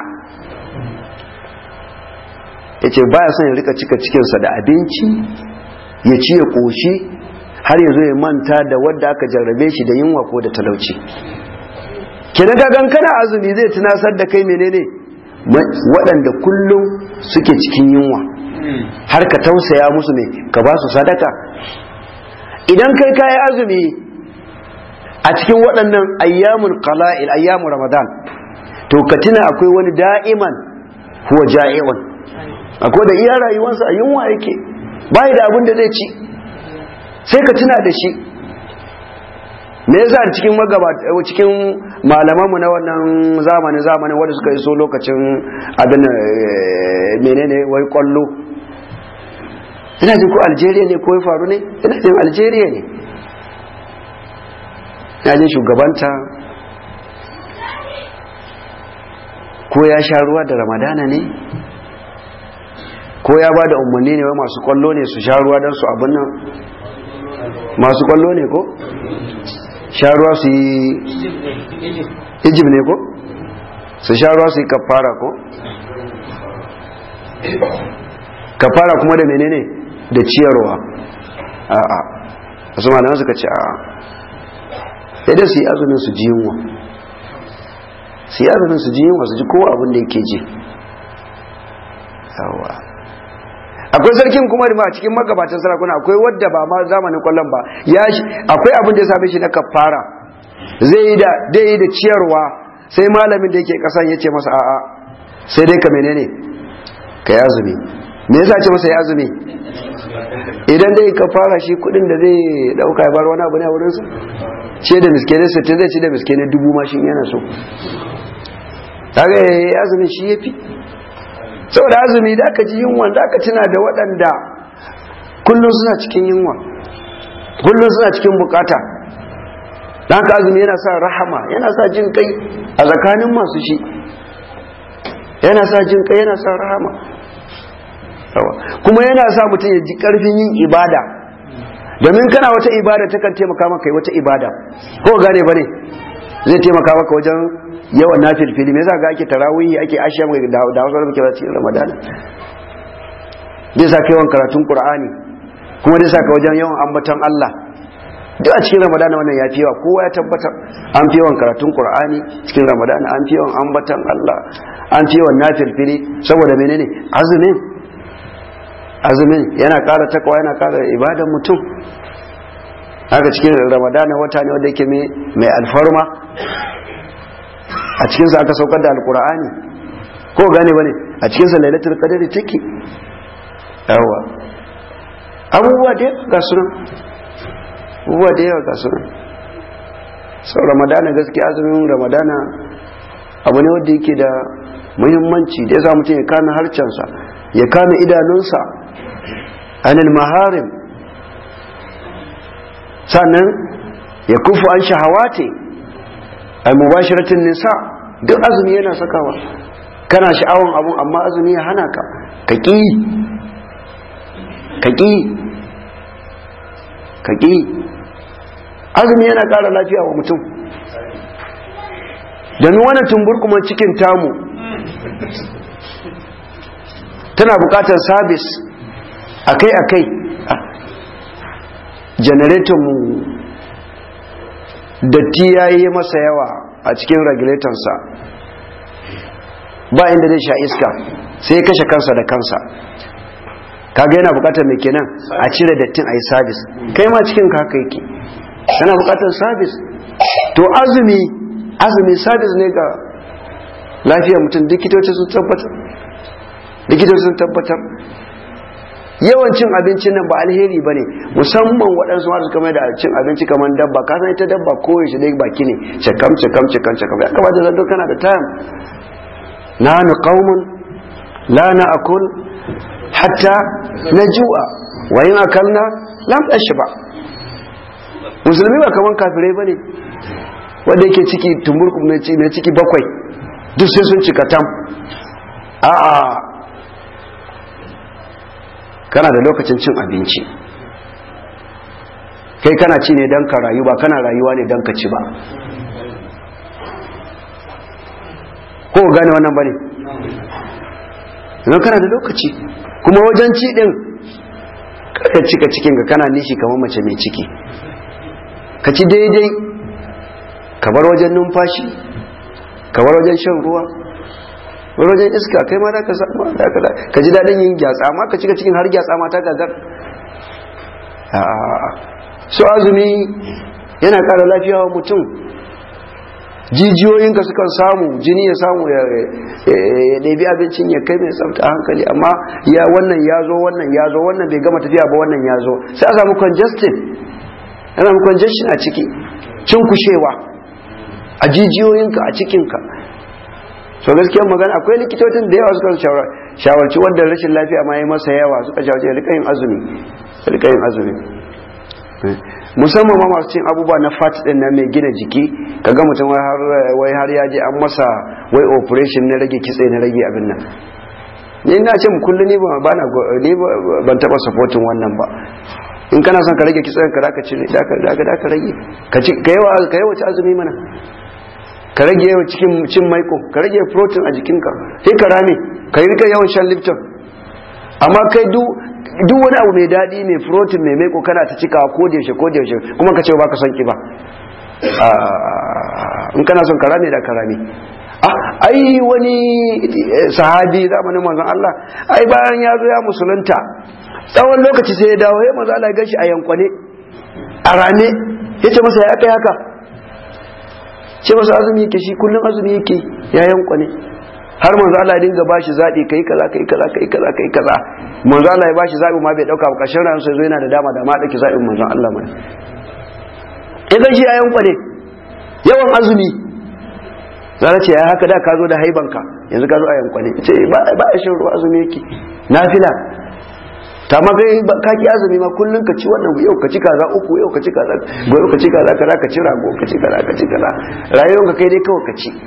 yace baya son ya rika cika cikinsa da abinci ya ci ya koshi har ya zo ya manta da wadda aka jarrabe shi da yunwa ko da talauci kina gagan kana azumi zai tunasar da kai menene waɗanda kullum suke cikin yunwa har ka tausaya musu ne ka ba su sadaka idan kai kayi azumi a cikin waɗannan ayyamun qala'il ayyamun ramadan to ka tuna akwai wani da'iman huwa ja'i'un akwai da iya rayuwarsa a yunwa yake bai da abin da zai ci sai ka tuna da shi me yasa cikin magabata cikin malamanmu na wannan zamanin zamanin wanda suka iso lokacin abin menene wai kwallo ina jin ko Algeria ne ko ya faru ne ina jin Algeria ne ina jin shugabanta ko ya sha ruwa da ramadana ne ko ya ba da umarni ne wai masu kwallo ne su sha ruwa don su abin nan masu kwallo ne ko sha ruwa su yi ijib ne ko su sha ruwa su yi kafara ko kafara kuma da menene da ciyarwa a'a wasu malaman suka ce a'a sai dai su yi azumin su ji yunwa su yi azumin su ji yunwa su ji kowa abin da yake ji yawa akwai sarkin kuma da a cikin magabatan sarakuna akwai wadda ba ma zamanin kwallon ba ya akwai abin da ya same shi na kafara zai yi da dai yi da ciyarwa sai malamin da yake kasan ya ce masa a'a sai dai ka menene ka yi azumi me yasa ce masa ya azumi idan dai ka fara shi kudin da zai dauka ya bar wani abu ne a wurinsa ce da miskene sittin zai ci da miskene dubu ma shi yana so kaga ya azumi shi ya fi saboda azumi da aka ji yunwa da aka tuna da waɗanda kullum suna cikin yunwa kullum suna cikin bukata da haka azumi yana sa rahama yana sa jin kai a tsakanin masu shi yana sa jin kai yana sa rahama kuma yana sa mutum ya ji karfin yin ibada domin kana wata ibada ta kan taimaka maka yi wata ibada ko gane ba ne zai taimaka maka wajen yawan na filfili me yasa ga ake tarawihi ake ashiya mai da wasu da muke cikin ramadana zai sa ka yawan karatun qur'ani kuma zai sa ka wajen yawan ambaton Allah duk a cikin ramadana wannan ya fi yawa kowa ya tabbatar an fi yawan karatun qur'ani cikin ramadana an fi yawan ambaton Allah an fi yawan nafilfili saboda menene azumin azumin yana ƙara takwa yana ƙara ibadan mutum haka cikin ramadana wata ne wanda yake mai alfarma a cikinsa aka saukar da alkur'ani ko gane bane a cikinsa lailatul qadari take yawa abubuwa da yawa ga sunan abubuwa da yawa ga sunan sau ramadana gaskiya azumin ramadana abu ne wanda yake da muhimmanci da ya sa mutum ya kame harcensa ya kame idanunsa anil maharim sannan ya kufu an shahawate al mubashiratin nisa duk azumi yana sakawa kana sha'awan abun amma azumi ya hana ka ka ƙi ka ƙi ka ƙi azumi yana ƙara lafiya wa mutum domin wani tumburkuman cikin tamu tana buƙatar sabis akai-akai mu datti ya yi masa yawa a cikin regulatorsa ba inda zai sha iska sai ya kashe kansa da kansa kaga yana bukatar mai kenan a cire dattin a yi sabis kai ma cikin ka haka yake yana bukatar sabis to azumi azumi sabis ne ga lafiyar mutum likitoci sun tabbatar likitoci sun tabbatar yawan cin abincin nan ba alheri ba ne musamman waɗansu masu kama da cin abinci kamar dabba ka san ita dabba koyaushe dai baki ne cakam cakam cakam cakam ya kamata zanto kana da time na nu qaumun la na akul hatta na ju'a wa yin akalna lam ba. musulmi ba kaman kafirai bane wanda yake ciki tumburku mai ciki bakwai duk sai sun cika tam a'a kana da lokacin cin abinci kai kana ci ne don ka rayu ba kana rayuwa ne don ka ci ba ko gane wannan bane idan kana da lokaci kuma wajen ci din kada cika cikin ka kana nishi kamar mace mai ciki ka ci daidai ka bar wajen numfashi ka bar wajen shan ruwa bar wajen iska kai ma da ka samu da ka ka ji dadin yin gyatsa amma ka cika cikin har gyatsa ma ta gagar so azumi yana kara lafiya wa mutum jijiyoyinka sukan samu jini ya samu ya ɗabi abincin ya kai mai tsafta hankali amma ya wannan ya zo wannan ya zo wannan bai gama tafiya ba wannan ya zo sai a samu congestion ana samu congestion a ciki cinkushewa a jijiyoyinka a cikinka so gaskiyar magana akwai likitocin da yawa suka shawarci wanda rashin lafiya ma yi masa yawa suka shawarci ya rika yin azumi rika yin azumi musamman ma masu cin abubuwa na fat din nan mai gina jiki kaga mutum wai har ya je an masa wai operation na rage kitse na rage abin nan ni ina ce kullum ni ba na ni ban taba supporting wannan ba in kana son ka rage kitsen ka zaka cire da ka da ka rage ka ci ka yawa ka yawa ci azumi mana ka rage yawa cikin cin maiko ka rage protein a jikinka sai ka rame ka yi rika yawan shan lipton amma kai duk duk wani abu mai daɗi mai protein mai maiko kana ta cikawa ko da yaushe ko da yaushe kuma ka ce ba ka son ki ba in kana son karame da karame ah ai wani sahabi zamanin manzon Allah ai bayan ya zo ya musulunta tsawon lokaci sai ya dawo ya manzo Allah ya gashi a yankwane a rame yace masa ya kai haka ce masa azumi yake shi kullum azumi yake ya yankwane har manzo Allah ya dinga bashi zabi kai kaza kai kaza kai kaza kai kaza manzo Allah ya bashi zabi ma bai dauka ba kashin ran sai zo yana da dama da ma dake zabin manzo Allah mai idan shi ayan kwale yawan azumi zara ce ya haka da ka zo da haibanka yanzu ka zo ayan kwale ce ba ba shin ruwa azumi yake nafila ta ma kai ka ki azumi ma kullun ka ci wannan yau ka ci kaza uku yau ka ci kaza gobe ka ci kaza kaza ka ci rago ka ci kaza ka ci kaza rayuwar ka kai dai kawai ka ci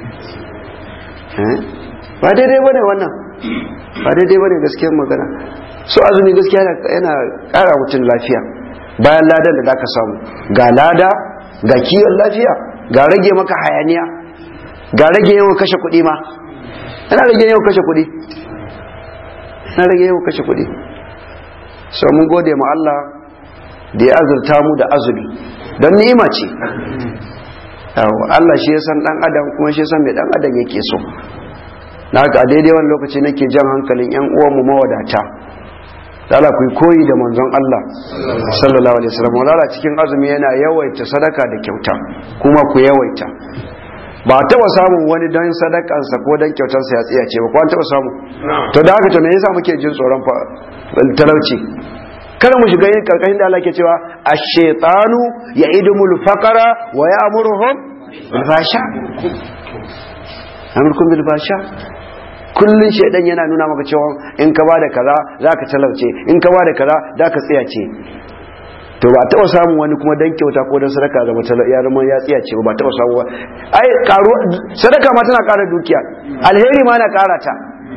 ba daidai bane wannan ba daidai bane gaskiyar magana so azumi gaskiya yana kara mutum lafiya bayan ladan da zaka samu ga lada ga kiwon lafiya ga rage maka hayaniya ga rage yawan kashe kuɗi ma yana rage yawan kashe kuɗi yana rage yawan kashe kuɗi so mun gode ma Allah da ya azurta mu da azumi don ni'ima ce Allah shi ya san dan adam kuma shi ya san mai dan adam yake so na haka a daidai wani lokaci nake jan hankalin yan uwanmu mawadata lala ku koyi da manzon Allah sallallahu alaihi wasallam lala cikin azumi yana yawaita sadaka da kyauta kuma ku yawaita ba taba samun wani dan sadakansa ko dan kyautarsa ya tsiya ce ba ko an taba samu to da haka to me yasa muke jin tsoron talauci kada mu shiga yin karkashin da Allah ke cewa ash-shaytanu ya'idumul faqara wa ya'muruhum bil fasha amurkum bil fasha kullun shaidan yana nuna maka cewa in ka bada kaza zaka talauce in ka bada kaza zaka tsiyace to ba taba samun wani kuma dan kyauta ko dan sadaka ga matal ya zama ya tsiyace ba taba samu ba ai karu sadaka ma tana kara dukiya alheri ma na kara ta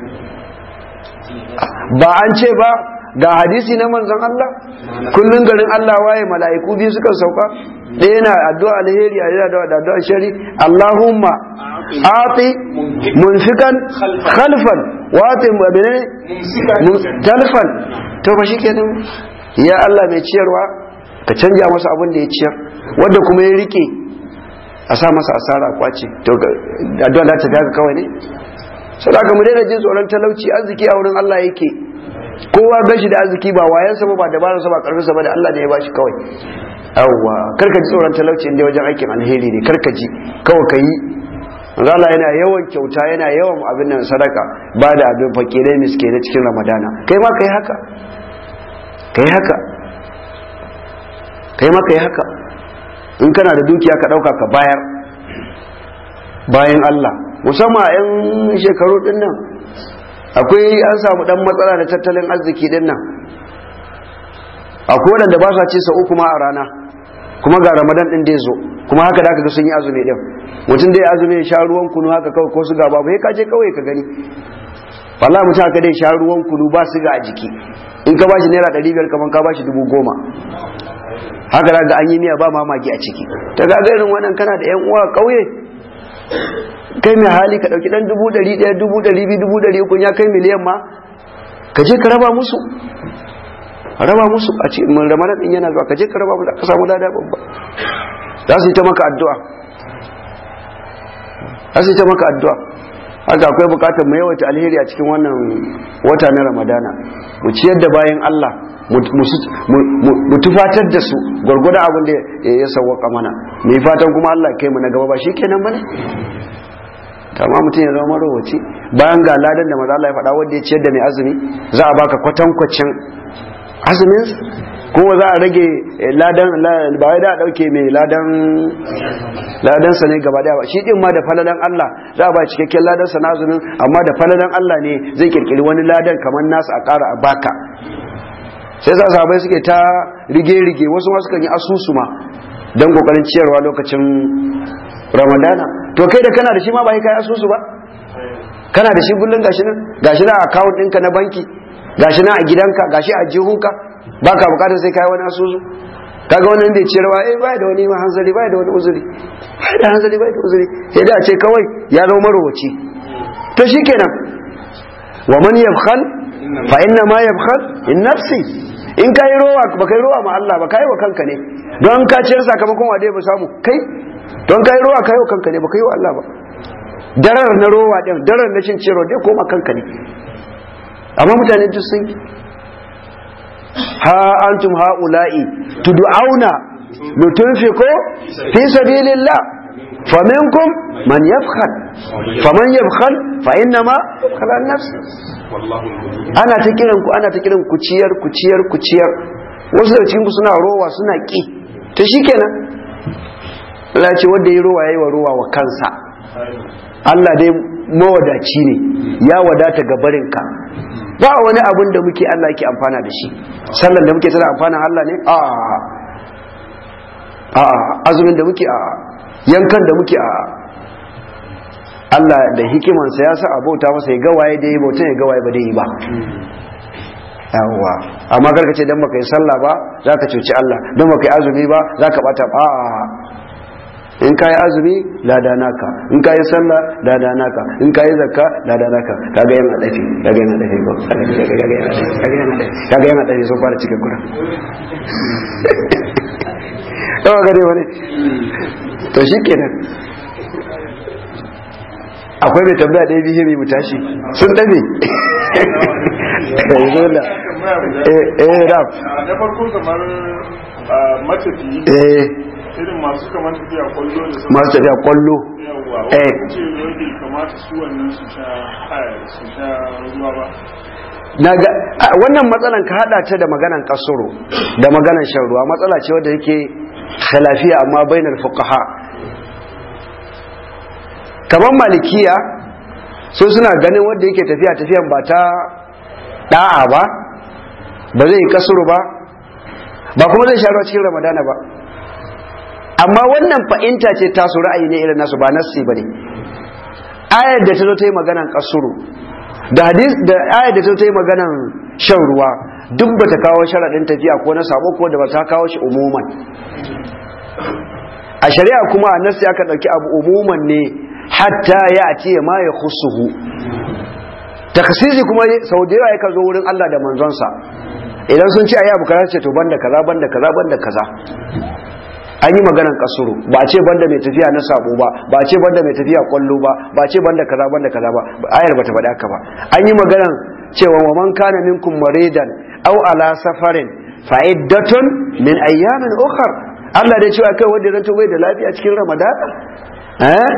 ba an ce ba ga hadisi na manzon Allah kullun garin Allah waye mala'iku biyu suka sauka ɗaya na addu'a alheri a yana da addu'a shari Allahumma ati munfikan khalfan wati mabine talfan to ba shi kenan ya Allah mai ciyarwa ka canja masa abin da ya ciyar wanda kuma ya rike a sa masa asara kwace to addu'a da ta gaga kawai ne sadaka mu daina jin tsoron talauci arziki a wurin Allah yake kowa gashi da arziki ba wayansa ba ba dabararsa ba karfinsa ba da Allah ne ya bashi kawai yawwa karka ji tsoron talauci inda wajen aikin alheri ne karka ji kawai ka yi Allah yana yawan kyauta yana yawan abin nan sadaka ba da abin fakirai miskinai cikin ramadana kai ma kai haka kai haka kai ma kai haka in kana da dukiya ka dauka ka bayar bayan Allah musamman a 'yan shekaru din nan akwai an samu dan matsala da tattalin arziki din nan akwai waɗanda ba sa ce sa uku ma a rana kuma ga ramadan din da ya zo kuma haka da aka ga sun yi azumi din mutum da ya azumi ya sha ruwan kunu haka kawai ko suga babu ya kaje kawai ka gani wallahi mutum haka dai sha ruwan kunu ba suga a jiki in ka bashi naira ɗari biyar kaman ka bashi dubu goma haka da ga an yi miya ba mamaki a ciki ta ga irin wannan kana da yan uwa ƙauye kai mai hali ka ɗauki ɗan dubu ɗari ɗaya dubu ɗari biyu dubu ɗari uku ya kai miliyan ma ka je ka raba musu raba musu a ce mun ramadan din yana zuwa ka je ka raba musu ka samu lada babba za su yi ta maka addu'a za su yi ta maka addu'a haka akwai bukatar mu yawaita alheri a cikin wannan wata na ramadana mu ciyar da bayan Allah mu tufatar da su gwargwadon abin da ya sauwaka mana mai fatan kuma Allah kai mu na gaba ba shi kenan bane kama mutum ya zama marowaci bayan ga ladan da maza Allah ya faɗa wanda ya ciyar da mai azumi za a baka kwatankwacin azumin kuma za a rage ladan ba wai da a dauke mai ladan ladan sa ne gaba daya shi din ma da falalan Allah za a ba cikakken ladan sa na azumin amma da falalan Allah ne zai kirkiri wani ladan kamar nasu a ƙara a baka sai za sahabai suke ta rige-rige wasu ma sukan yi asusu ma don kokarin ciyarwa lokacin ramadana to kai da kana da shi ma ba kai asusu ba kana da shi kullum gashi nan gashi nan account ɗinka na banki gashi nan a gidanka gashi a jihunka ba ka bukatar sai kai wani asusu kaga wannan da ciyarwa eh bai da wani ma hanzari bai da wani uzuri bai da hanzari bai da uzuri sai da a ce kawai ya zama marowaci to shikenan wa man yabkhal fa inna ma yabkhal in nafsi in kai rowa ba kai rowa ma Allah ba kai wa kanka ne don ka ciyar sakamakon wa dai ba samu kai don kai rowa kai wa kanka ne ba kai wa Allah ba darar na rowa din darar na cin ciyarwa dai koma kanka ne amma mutane duk sun ha antum haula'i tud'auna litunfiqu fi sabilillah faminkum man yabkhal faman yabkhal fa inna ma yabkhal an nafsi ana ta kiran ku ana ta kiran ku ciyar ku ciyar ku ciyar wasu da cikin ku suna rowa suna ki to shikenan Allah ce wanda ya rowa yayi wa rowa wa kansa Allah dai mawadaci ne ya wadata ga barinka ba wani abun da muke Allah yake amfana da shi sallan da muke tana amfana Allah ne a a azumin da muke a yankan da muke a Allah da hikimansa ya sa abauta masa ya gawaye da yi bauta ya gawaye ba da yi ba yawwa amma karka ce dan baka yi sallah ba za ka cuci Allah dan baka yi azumi ba za ka bata ba in ka yi azumi lada naka in ka yi sallah lada naka in ka yi zakka lada naka kaga yana dafi kaga yana dafi ko kaga yana dafi sun fara cikin kura yawa gare wani to shi kenan akwai mai tambaya ɗaya biyu mai mutashi sun ɗabe eh rap na farko kamar matafiyi eh irin masu kamar tafiya kwallo da sauran masu tafiya kwallo yawa eh. wani ce bai kamata su wannan su sha su sha ruwa ba na ga a, wannan matsalan ka hada ta da maganan kasoro da maganan shan ruwa matsala ce wadda yake khilafiya amma bainar fuqaha kamar malikiya su suna ganin wanda yake tafiya tafiyan ba ta da'a ba ba zai yi kasuru ba ba kuma zai sha ruwa cikin ramadana ba amma wannan fa'inta ce tasu ra'ayi ne irin nasu ba nassi ba ne ayar da ta zo ta yi maganan kasuru da hadis da ayar da ta zo ta yi maganan shan ruwa duk ba ta kawo sharaɗin tafiya ko na sabo ko da ba ta kawo shi umuman a shari'a kuma a nassi aka ɗauki abu umuman ne hatta ya ce ma ya khusuhu taksisi kuma sau da yawa yakan zo wurin Allah da manzonsa idan sun ce ayi abu kaza ce to banda kaza banda kaza banda kaza an yi maganan kasuru ba a ce banda mai tafiya na sabo ba ba a ce banda mai tafiya kwallo ba ba a ce banda kaza banda kaza ba ayar bata faɗa haka ba an yi maganan cewa wa man kana minkum maridan aw ala safarin fa iddatun min ayyamin ukhra Allah dai cewa kai wanda ranto bai da lafiya cikin Ramadan eh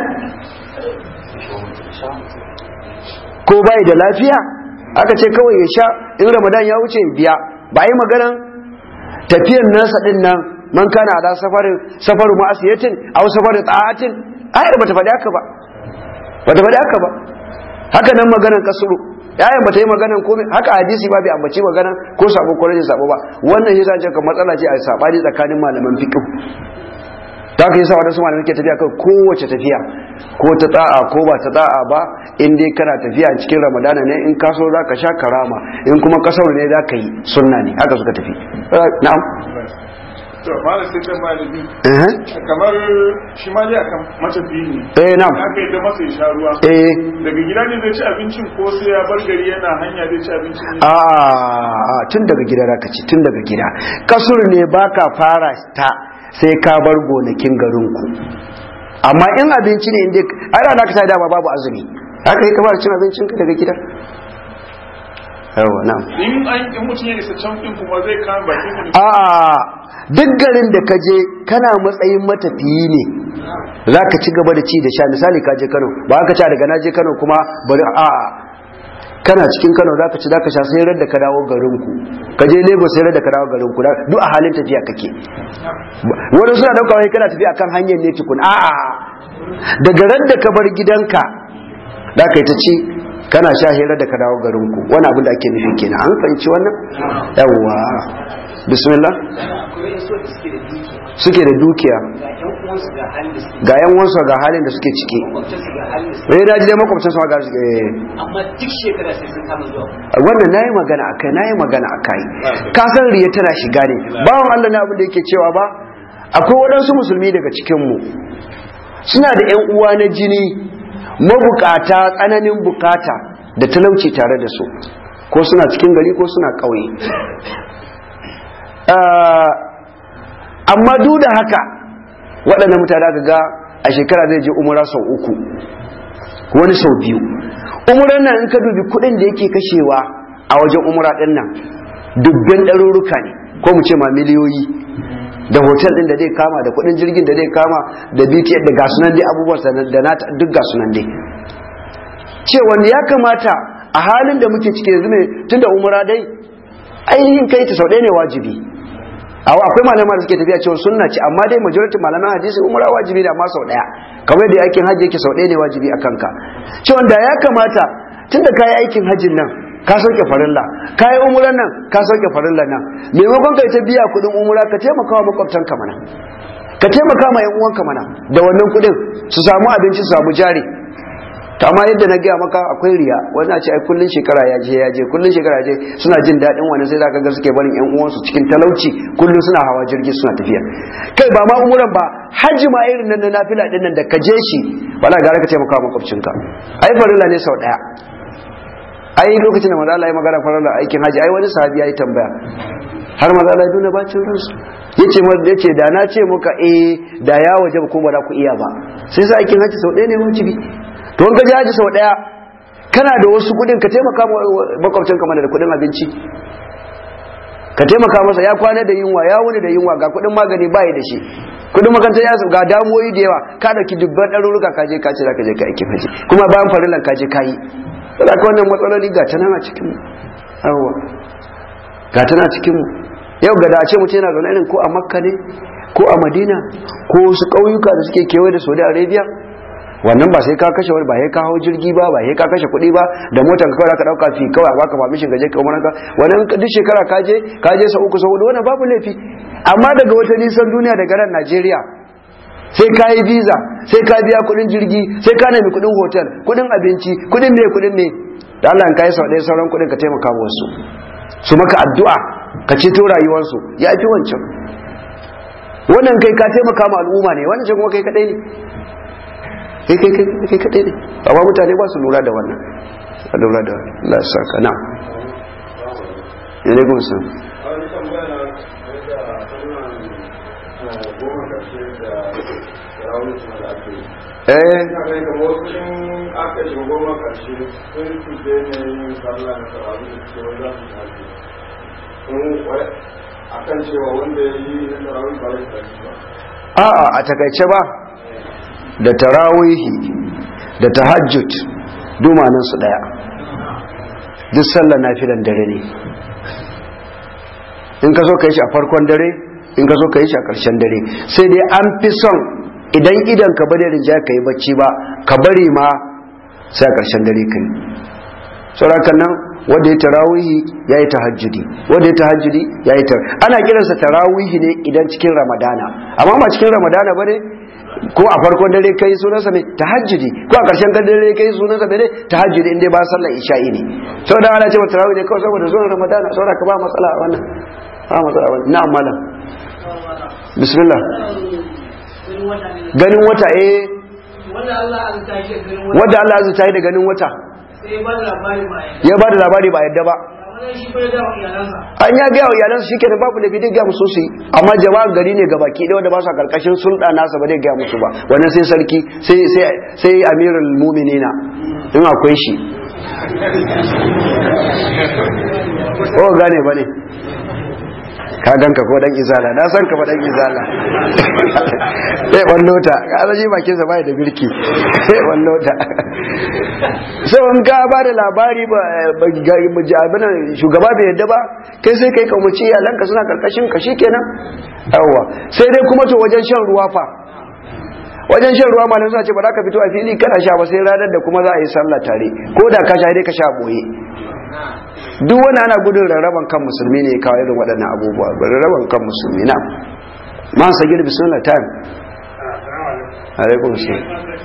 ko bai da lafiya aka ce kawai ya sha in Ramadan ya wuce biya ba yi maganan tafiyan nasa din nan man kana ala safarin safaru ma'asiyatin aw safaru ta'atin ayar bata faɗi haka ba bata faɗi haka ba haka nan maganan kasuru yayin bata yi maganan komai haka hadisi ba bai ambaci maganan ko sabo ko rage sabo ba wannan yasa ce ka matsala ce a sabani tsakanin malaman fiqh ta ka yasa wadansu malamai ke tafiya kan kowace tafiya ko ta da'a ko ba ta da'a ba in dai kana tafiya cikin ramadana ne in ka so za ka sha karama in kuma kasar ne za ka yi sunna ne haka suka tafi na'am to malam sai kan malami eh kamar shi ma dai akan matafiyi ne eh na'am haka yadda masa ya sha ruwa eh daga gida ne zai ci abincin ko sai ya bar gari yana hanya zai ci abincin ne a tun daga gida zaka ci tun daga gida kasur ne baka fara ta sai ka bar gonakin garinku amma in abinci ne inda ai da ka dama babu azumi haka yi kamar cin abincin ka daga gida yawa na'am in an in mutum ya isa can din kuma zai kama bakin mu a duk garin da ka je kana matsayin matafiyi ne za ka ci gaba da ci da sha misali ka je kano ba ka ci daga na je kano kuma bari a kana cikin kano za ka ci za ka sha sai da ka dawo garinku ka je lagos sai da ka dawo garinku duk a halin tafiya kake wani suna dauka wai kana tafiya kan hanyar ne tukun a'a daga ran da ka bar gidanka da ka yi ta ci kana sha hira da ka dawo garinku wani abin da ake nufi kenan an fahimci wannan yawwa bismillah suke da dukiya ga yan wansu ga halin da suke ciki rai na ji dai makwabcin su ga suke amma duk shekara sai sun kama zuwa wannan nayi magana akai nayi magana akai ka san riya tana shiga ne bawon Allah ne abin da yake cewa ba akwai waɗansu musulmi daga cikin mu suna da yan uwa na jini mabukata tsananin bukata da talauci tare da su ko suna cikin gari ko suna ƙauye amma duk da haka waɗannan mutane aka ga a shekara zai je umura sau uku wani sau biyu umuran nan in ka dubi kuɗin da yake kashewa a wajen umura ɗin nan dubban ɗaruruka ne ko mu ce ma miliyoyi da hotel ɗin da zai kama da kuɗin jirgin da zai kama da bts da gasunan dai abubuwan da na duk gasunan dai cewa ya kamata a halin da muke ciki yanzu ne tun da umura dai ainihin kai ta sau ɗaya ne wajibi awa akwai malama da suke tafiya cewa sunna ce amma dai majority malaman hadisi umra wajibi da ma sau daya kamar da aikin hajji yake sau daya ne wajibi a kanka cewa da ya kamata tunda kayi aikin hajjin nan ka sauke farilla kayi umran nan ka sauke farilla nan maimakon kai ta biya kudin umra ka taimaka wa makwabtanka mana ka taimaka ma yan uwanka mana da wannan kudin su samu abinci su samu jari amma yadda na gaya maka akwai riya wani a ce ai kullun shekara ya je ya je kullun shekara ya je suna jin daɗin wani sai zaka ga suke barin yan uwansu cikin talauci kullun suna hawa jirgi suna tafiya kai ba ma umuran ba hajji ma irin nan na nafila din nan da ka je shi wala gara ka taimaka wa makwabcinka ai farilla ne sau daya ai lokacin da manzo Allah ya magana farilla aikin haji ai wani sahabi yayi tambaya har manzo Allah ya duna bacin ransu yace mu yace da na ce muka eh da ya waje ko ba za ku iya ba sai sa aikin haji sau ɗaya ne wajibi to in ka je haji sau ɗaya kana da wasu kuɗin ka taimaka makwabcinka mana da kuɗin abinci ka taimaka masa ya kwana da yunwa ya wuni da yunwa ga kuɗin magani bai da shi kudin makarantar ya ga damuwoyi da yawa ka dauki dubban ɗaruruka ka je ka ce zaka je ka aikin haji kuma bayan farillan ka je ka yi saboda ka wannan matsaloli ga tana a cikin yawa ga tana cikin mu yau ga da a ce mutum yana zaune irin ko a makka ne ko a madina ko wasu ƙauyuka da suke kewaye da saudi arabia wannan ba sai ka kashe wani ba sai ka hau jirgi ba ba sai ka kashe kuɗi ba da motar kawai ka dauka fi kawai baka permission gaje ka umaran ka wannan duk shekara ka je ka je sa uku sa hudu wannan babu laifi amma daga wata nisan duniya daga ran Najeriya sai ka yi visa sai ka biya kuɗin jirgi sai ka nemi kuɗin hotel kuɗin abinci kuɗin me kuɗin me da Allah ka yi sau ɗaya sauran kuɗin ka taimaka wasu su maka addu'a ka ceto rayuwarsu ya fi wancan wannan kai ka taimaka ma al'umma ne wannan kuma kai kadai ne kai kai kai kadai ne amma mutane ba su lura da wannan a lura da Allah ya saka na alaikum salam tarawih kuma da ake yi eh ina ganin kamar wasu in aka shiga goma karshe sun su daina yin sallah na tarawih da suke wani za su tafi in wai akan cewa wanda ya yi na tarawih ba zai tafi ba a'a a takaice ba da tarawihi da tahajjud dumanin su daya duk sallar nafilan dare ne in ka so ka yi shi a farkon dare in ka so ka yi shi a ƙarshen dare sai dai an fi son idan idan ka bari rinja ka yi bacci ba ka bari ma sai a ƙarshen dare ka yi saurakan nan wanda ya tarawihi ya yi tahajjudi wanda ya tahajjudi ya yi tar ana kiransa tarawihi ne idan cikin ramadana amma ba cikin ramadana ba ne ko a farkon dare kai sunansa ne tahajjudi ko a ƙarshen dare kai sunansa ne tahajjudi inda ba sallar isha'i ne saboda ana cewa tarawih ne kawai saboda zuwan ramadana saboda ka ba matsala a wannan ba matsala a wannan na'am malam bismillah ganin wata eh wanda Allah an tashi ganin wata wanda Allah azza yi da ganin wata sai ba da labari ba ya ya ba da labari ba yadda ba wannan shi bai da iyalansa an ya gaya wa iyalansu shi kenan babu da bidin gaya musu su yi amma jama'ar gari ne gabaki ɗaya wanda ba su a karkashin sulɗa nasa ba zai gaya musu ba wannan sai sarki sai sai sai amirul mu'minina in akwai shi ko gane ba ne ka ganka ko dan izala na san ka ba dan izala eh wallota ka zaji bakin sa bai da birki eh wallota sai in ka ba da labari ba abinan shugaba bai yadda ba kai sai kai kaumaci iyalanka suna karkashin ka shikenan yawwa sai dai kuma to wajen shan ruwa fa wajen shan ruwa malam suna ce ba za ka fito a fili kana sha ba sai ranar da kuma za a yi sallah tare ko da ka sha dai ka sha boye duk wani ana gudun rarraban kan musulmi ne ya kawo irin waɗannan abubuwa rarraban kan musulmi na man sagir bismillah time alaikum salam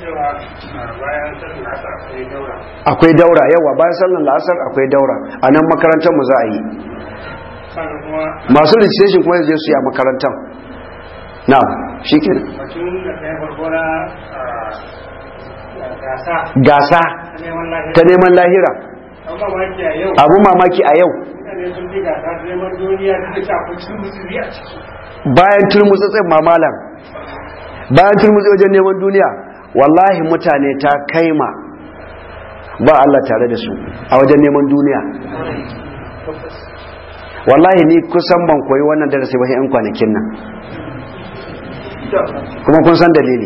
akwai daura yawa bayan sallar la'asar akwai daura a nan makarantar mu za a yi masu registration kuma zai su yi a makarantar na shi ke gasa ta neman lahira abu mamaki a yau bayan turmutsatsin mamalan bayan turmutsi wajen neman duniya wallahi mutane ta kaima ba Allah tare da su a wajen neman duniya wallahi ni kusan ban koyi wannan darasi ba yan kwanakin nan kuma kun san dalili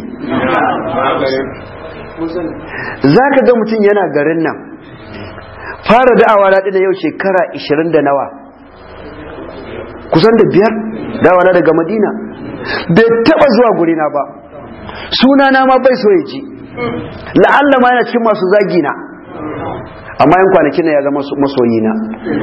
za ka ga mutum yana garin nan fara da'awa na da yau shekara 20 da nawa kusan da biyar da'awa na daga madina bai taba zuwa gurina ba sunana ma bai so ya ji la'alla ma yana cikin masu zagi na amma yan kwanakin na ya zama masoyi na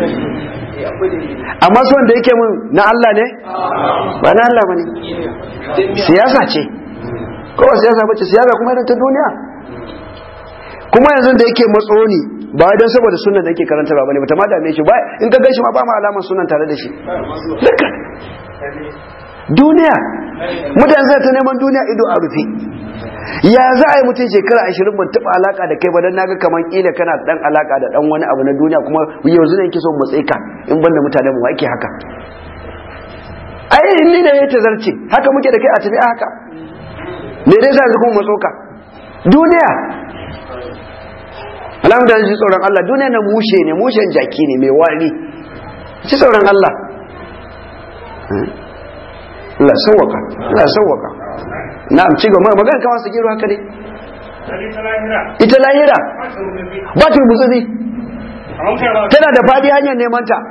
amma son da yake mun na Allah ne ba na Allah ba ne siyasa ce kowa siyasa ba ce siyasa kuma irin ta duniya kuma yanzu da yake matsoni ba don saboda sunan da yake karanta ba ne ba ta ma dame shi ba in ka gaishe ma ba ma alamar sunan tare da shi duka duniya mutane zai ta neman duniya ido a rufe ya za a yi mutum shekara ashirin ban taɓa alaka da kai ba don naga kamar ƙila kana dan alaka da dan wani abu na duniya kuma yanzu ne yake so mu ka in banda mutane mu ake haka ai ni ne ya tazarce haka muke da kai a tafi haka me dai za kuma matsoka duniya alhamdulillah ji tsoron Allah duniya na mushe ne mushen jaki ne mai wari ci tsoron Allah Allah sauwaka Allah sauwaka na'am ci gaba magana kamar su gero haka ne ita lahira ba ta rubutu tana da fadi hanyar neman ta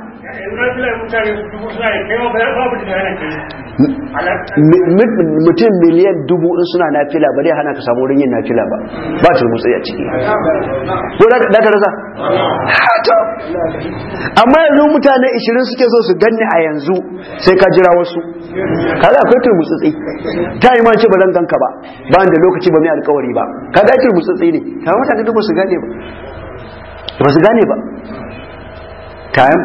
mutum miliyan dubu in suna nafila ba zai hana ka samu wurin yin nafila ba ba ta rubutu a ciki ko da ka rasa hato amma yanzu mutane 20 suke so su ganni a yanzu sai ka jira wasu kaga akwai turmutsutsi ta yi ma ce ba zan ganka ba ba da lokaci ba mai alkawari ba kaga turmutsutsi ne kamar mutane duk ba su gane ba ba su gane ba kayan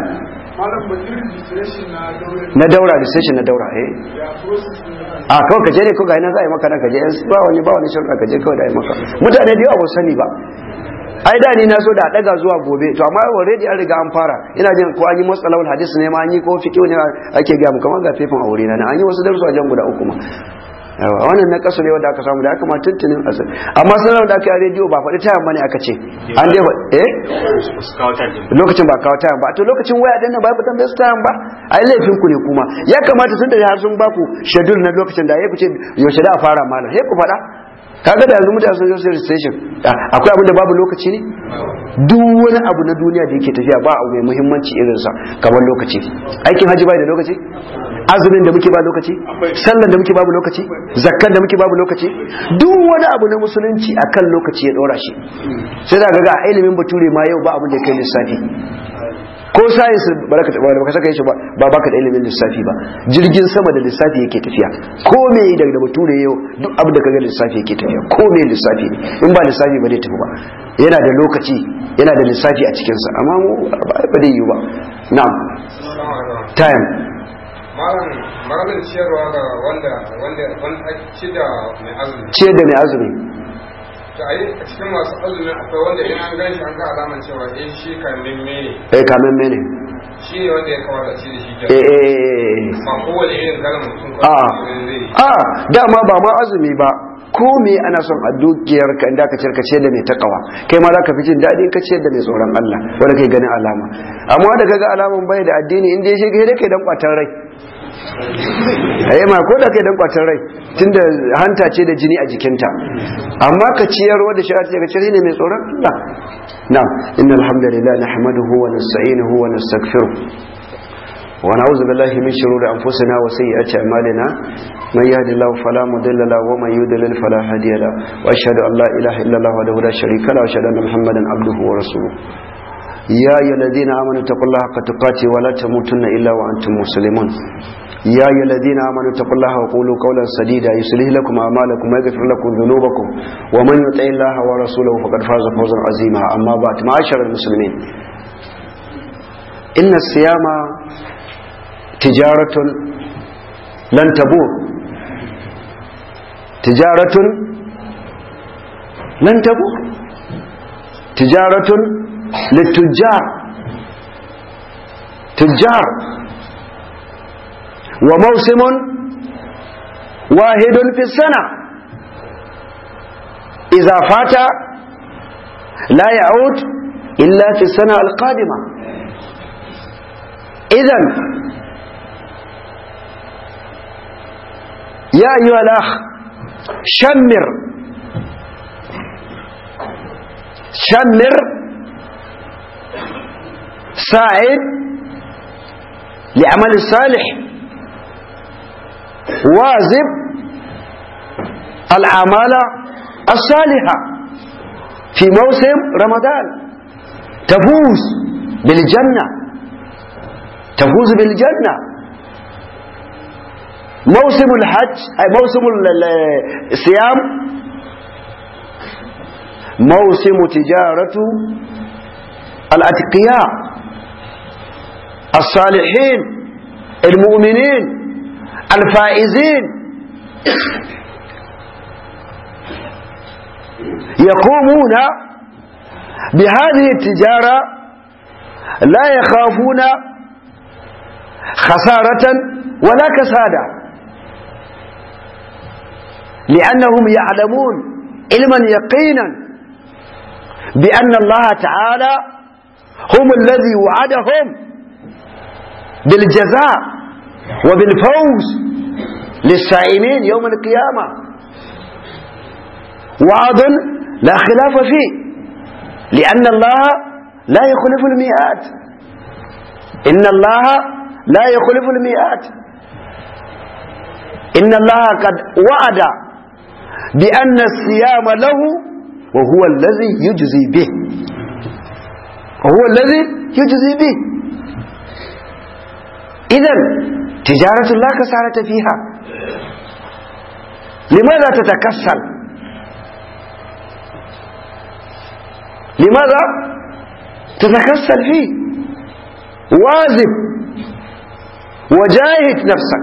na daura registration na daura eh a kawai kaje ne ko ga ina za a yi maka nan kaje ba wani ba wani shirka kaje kawai da yi maka mutane da yawa ba sani ba ai da ni na so da daga zuwa gobe to amma already an riga an fara ina jin ko an yi masalahul hadisi ne ma an yi ko fiqh ne ake ga mu kamar ga fefin aure na an yi wasu darussa wajen guda uku ma yawa wannan na kasu ne wanda aka samu da aka ma tuntunin asir amma sanar da aka yi a rediyo ba faɗi tayan bane aka ce an dai fa- eh lokacin ba kawo tayan ba to lokacin waya din nan ba ku tambaye su tayan ba ai laifin ku ne kuma ya kamata tun da har sun ba ku schedule na lokacin da ya ku ce yaushe da a fara malam sai ku faɗa kaga da yanzu mutane sun zo sai station akwai abin da babu lokaci ne duk wani abu na duniya da yake tafiya ba abu mai muhimmanci irinsa kamar lokaci aikin haji bai da lokaci azumin da muke ba lokaci sallan da muke babu lokaci zakkan da muke babu lokaci duk wani abu na musulunci akan lokaci ya dora shi sai da ga a ilimin bature ma yau ba abin da ya kai lissafi ko science baraka ba baka saka shi ba ba baka da ilimin lissafi ba jirgin sama da lissafi yake tafiya ko me daga da bature yau duk abin da kaga lissafi yake tafiya ko me lissafi ne in ba lissafi ba zai tafi ba yana da lokaci yana da lissafi a cikin sa amma mu ba ba zai yi ba na'am time malam malam ciyarwa ga wanda wanda wanda ake ci da mai azumi ciyar da mai azumi to ai a cikin masu azumin akwai wanda in an gani an ga alaman cewa eh shi kan mimme ne eh kamen mene shi ne wanda ya kamata ci da shi eh ke eh, eh eh. ba kowane irin kalan mutum ko a zai a dama ba ma azumi ba ko me ana son a dukiyar ka inda ka cirka ce da mai takawa kai ma za ka fi jin daɗi in ka ce da mai tsoron Allah wanda kai ganin alama amma da kaga alaman bai da addini inda ya shiga da kai dan kwatan rai ayi ma ko da kai dan kwatan rai tunda hanta ce da jini a jikinta amma ka ciyar wanda shari'a ce ka ciyar ne mai tsoron Allah na'am innal hamdalillah nahmaduhu wa nasta'inuhu wa nastaghfiruh ونعوذ بالله من شرور أنفسنا وسيئات أعمالنا من يهد الله فلا مضل له ومن يضلل فلا هادي له وأشهد أن لا إله إلا الله وحده لا شريك له وأشهد أن محمدا عبده ورسوله يا أيها الذين آمنوا اتقوا الله حق تقاته ولا تموتن إلا وأنتم مسلمون يا أيها الذين آمنوا اتقوا الله وقولوا قولا سديدا يصلح لكم أعمالكم ويغفر لكم ذنوبكم ومن يطع الله ورسوله فقد فاز فوزا عظيما أما بعد معاشر المسلمين إن الصيام تجارة لن تبور تجارة لن تبور تجارة للتجار تجار وموسم واحد في السنة إذا فات لا يعود إلا في السنة القادمة إذن يا أيها الأخ شمر شمر ساعد لعمل الصالح واجب الأعمال الصالحة في موسم رمضان تفوز بالجنة تفوز بالجنة موسم الحج أي موسم ال- ال- الصيام موسم تجارة الأتقياء الصالحين المؤمنين الفائزين يقومون بهذه التجارة لا يخافون خسارة ولا كسادة لأنهم يعلمون علما يقينا بأن الله تعالى هم الذي وعدهم بالجزاء وبالفوز للسائمين يوم القيامة وعد لا خلاف فيه لأن الله لا يخلف الميعاد إن الله لا يخلف الميعاد إن الله قد وعد بأن الصيام له وهو الذي يجزي به وهو الذي يجزي به إذا تجارة لا كسارة فيها لماذا تتكسل لماذا تتكسل فيه واجب وجاهد نفسك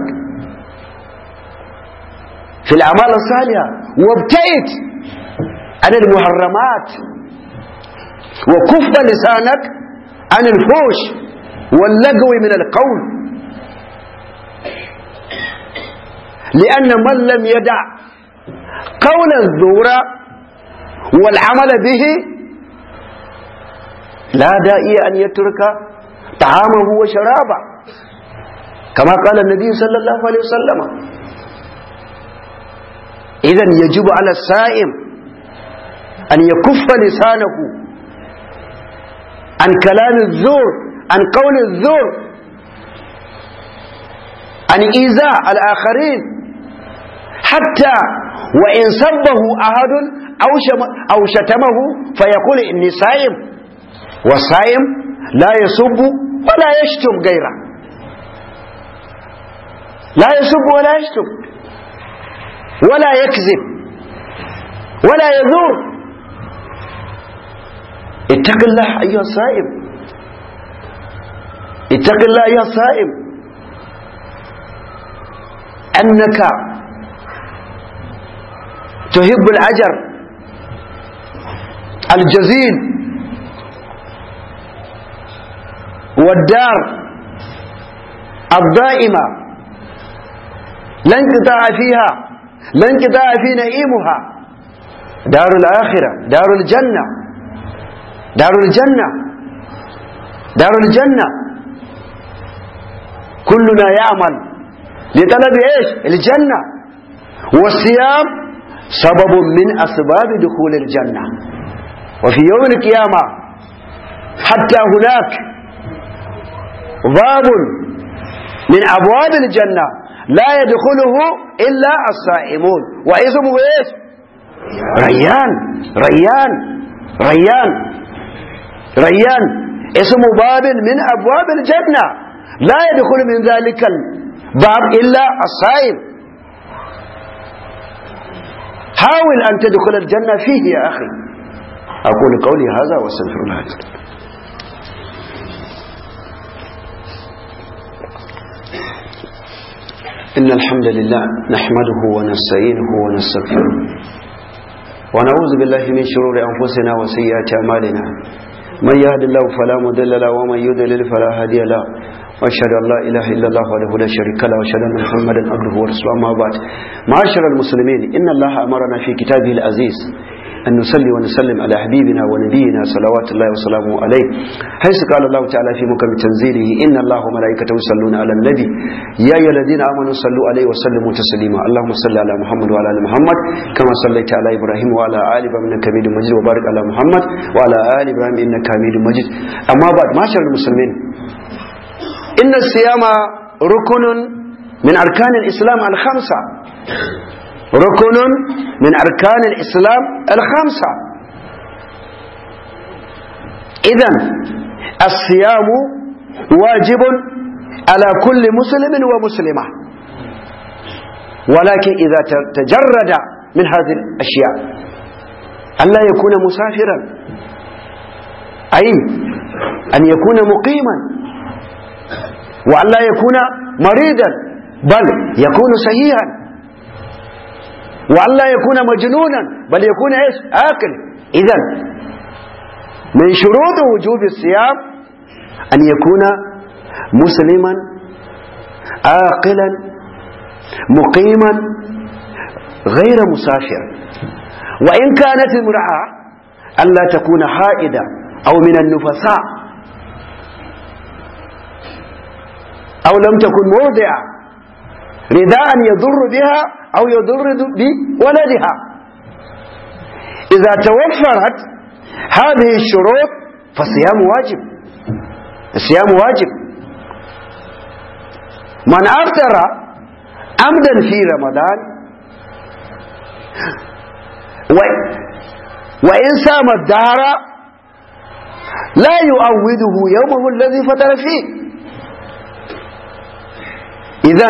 في الأعمال الصالحة وابتعد عن المحرمات وكف لسانك عن الفوش واللغو من القول لأن من لم يدع قول الزور والعمل به لا داعي أن يترك طعامه وشرابه كما قال النبي صلى الله عليه وسلم إذا يجب على السائم أن يكف لسانه عن كلام الزور عن قول الزور عن إيذاء الآخرين حتى وإن سبه أحد أو, أو شتمه فيقول إني صائم والصائم لا يسب ولا يشتم غيره لا يسب ولا يشتم ولا يكذب ولا يذور اتق الله أيها الصائم اتق الله أيها الصائم أنك تحب الأجر الجزيل والدار الدائمة لا انقطاع فيها لا انقطاع في نعيمها دار الآخرة دار الجنة دار الجنة دار الجنة كلنا يعمل لطلب ايش الجنة والصيام سبب من أسباب دخول الجنة وفي يوم القيامة حتى هناك باب من أبواب الجنة لا يدخله إلا الصائمون واسمه ايش ريان ريان ريان ريان اسم باب من أبواب الجنة لا يدخل من ذلك الباب إلا الصائم حاول أن تدخل الجنة فيه يا أخي أقول قولي هذا واستغفر الله إن الحمد لله نحمده ونستعينه ونستغفره ونعوذ بالله من شرور أنفسنا وسيئات أعمالنا من يهد الله فلا مضل له ومن يضلل فلا هادي له واشهد ان لا اله الا الله وحده لا شريك له واشهد ان محمدا عبده ورسوله اما بعد معاشر المسلمين ان الله امرنا في كتابه العزيز أن نصلي ونسلم على حبيبنا ونبينا صلوات الله وسلامه عليه حيث قال الله تعالى في مكم تنزيله إن الله وملائكته يصلون على النبي يا أيها الذين آمنوا صلوا عليه وسلموا تسليما اللهم صل على محمد وعلى آل محمد كما صليت على إبراهيم وعلى آل إبراهيم إنك حميد مجيد وبارك على محمد وعلى آل إبراهيم إنك حميد مجيد أما بعد معاشر المسلمين إن الصيام ركن من أركان الإسلام الخمسة ركن من أركان الإسلام الخمسة إذا الصيام واجب على كل مسلم ومسلمة ولكن إذا تجرد من هذه الأشياء ألا يكون مسافرا أي أن يكون مقيما وأن لا يكون مريضا بل يكون صحيحا وأن لا يكون مجنونا بل يكون ايش آكل إذا من شروط وجوب الصيام أن يكون مسلما عاقلا مقيما غير مسافر وإن كانت امرأة ألا تكون حائدة أو من النفساء أو لم تكن مرضعة رداء يضر بها أو يضر بولدها إذا توفرت هذه الشروط فالصيام واجب الصيام واجب من أفطر عمدا في رمضان و وإن سام الدهر لا يؤوده يومه الذي فطر فيه إذا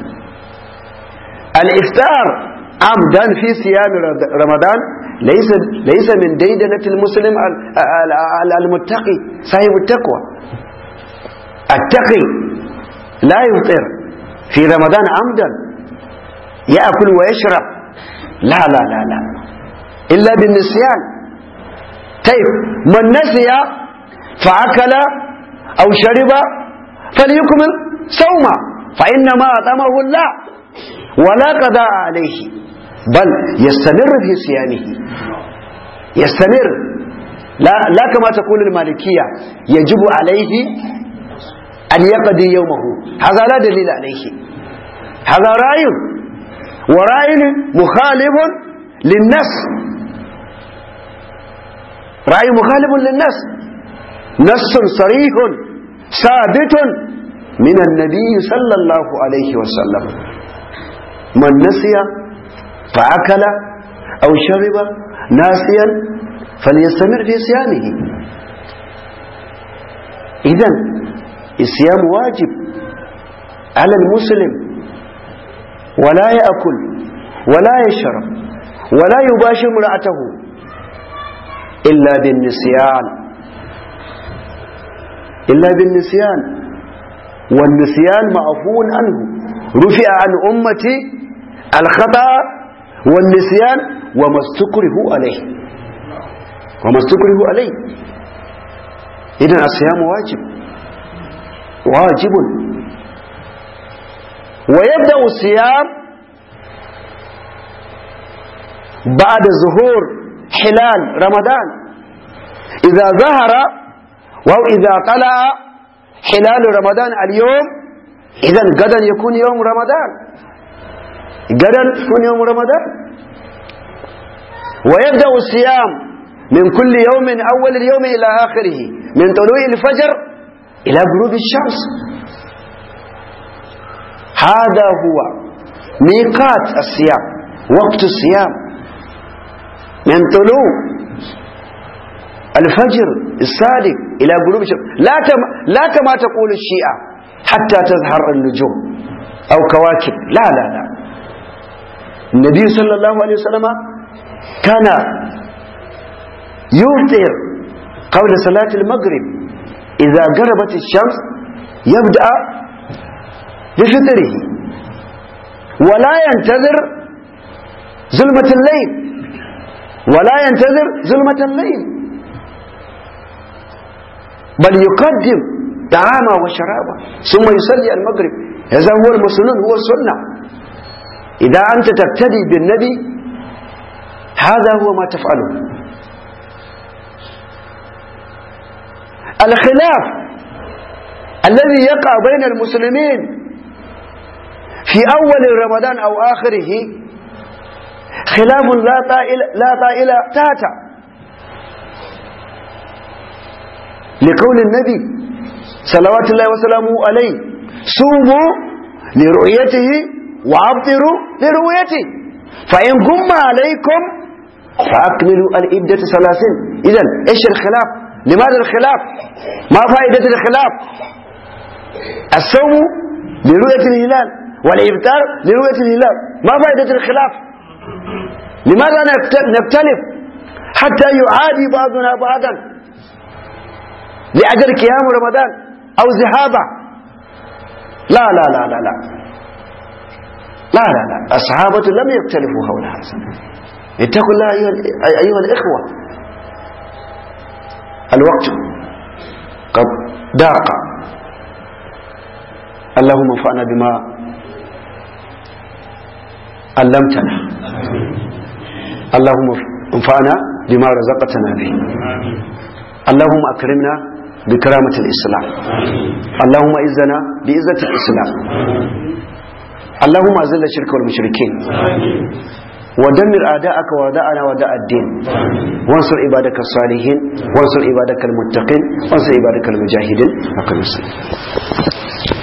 الإفطار عمدا في صيام رمضان ليس ليس من ديدنة المسلم المتقي صاحب التقوى التقي لا يفطر في رمضان عمدا يأكل ويشرب لا لا لا لا إلا بالنسيان طيب من نسي فأكل أو شرب فليكمل صوما فإنما أطعمه الله ولا قضاء عليه بل يستمر في صيامه يستمر لا, لا كما تقول المالكية يجب عليه أن يقضي يومه هذا لا دليل عليه هذا رأي ورأي مخالف للنص رأي مخالف للنص نص صريح ثابت من النبي صلى الله عليه وسلم من نسي فأكل أو شرب ناسيا فليستمر في صيامه إذا الصيام واجب على المسلم ولا يأكل ولا يشرب ولا يباشر امرأته إلا بالنسيان إلا بالنسيان والنسيان معفو عنه رفع عن أمتي الخطأ والنسيان وما استكره عليه وما استكره عليه إذن الصيام واجب واجب ويبدأ الصيام بعد ظهور حلال رمضان إذا ظهر أو إذا طلع حلال رمضان اليوم إذا غدا يكون يوم رمضان غدا يكون يوم رمضان ويبدأ الصيام من كل يوم من أول اليوم إلى آخره من طلوع الفجر إلى غروب الشمس هذا هو ميقات الصيام وقت الصيام من طلوع الفجر الصادق إلى غروب الشمس لا, تم لا كما تقول الشيعة حتى تظهر النجوم أو كواكب لا لا لا النبي صلى الله عليه وسلم كان يفطر قبل صلاة المغرب إذا غربت الشمس يبدأ بفطره ولا ينتظر ظلمة الليل ولا ينتظر ظلمة الليل بل يقدم طعاما وشرابا ثم يصلي المغرب هذا هو المسنون هو السنة إذا أنت تبتدي بالنبي هذا هو ما تفعله الخلاف الذي يقع بين المسلمين في أول رمضان أو آخره خلاف لا طائل لا طائل تاتا لقول النبي صلوات الله وسلامه عليه صوموا لرؤيته وابطروا لرؤيته فإن غم عليكم فأكملوا الإبدة ثلاثين إذن إيش الخلاف لماذا الخلاف ما فائدة الخلاف الصوم لرؤية الهلال والإبتار لرؤية الهلال ما فائدة الخلاف لماذا نختلف حتى يعادي بعضنا بعضا لأجل قيام رمضان أو ذهابه لا لا لا لا لا لا لا لا الصحابة لم يختلفوا حول هذا اتقوا الله أيها, أيها الإخوة الوقت قد ضاق اللهم انفعنا بما علمتنا اللهم انفعنا بما رزقتنا به اللهم أكرمنا بكرامة الإسلام اللهم إذنا بإذة الإسلام اللهم أزل الشرك والمشركين ودمر أعداءك وأعداءنا وأعداء الدين وانصر عبادك الصالحين وانصر عبادك المتقين وانصر عبادك المجاهدين أقم الصلاة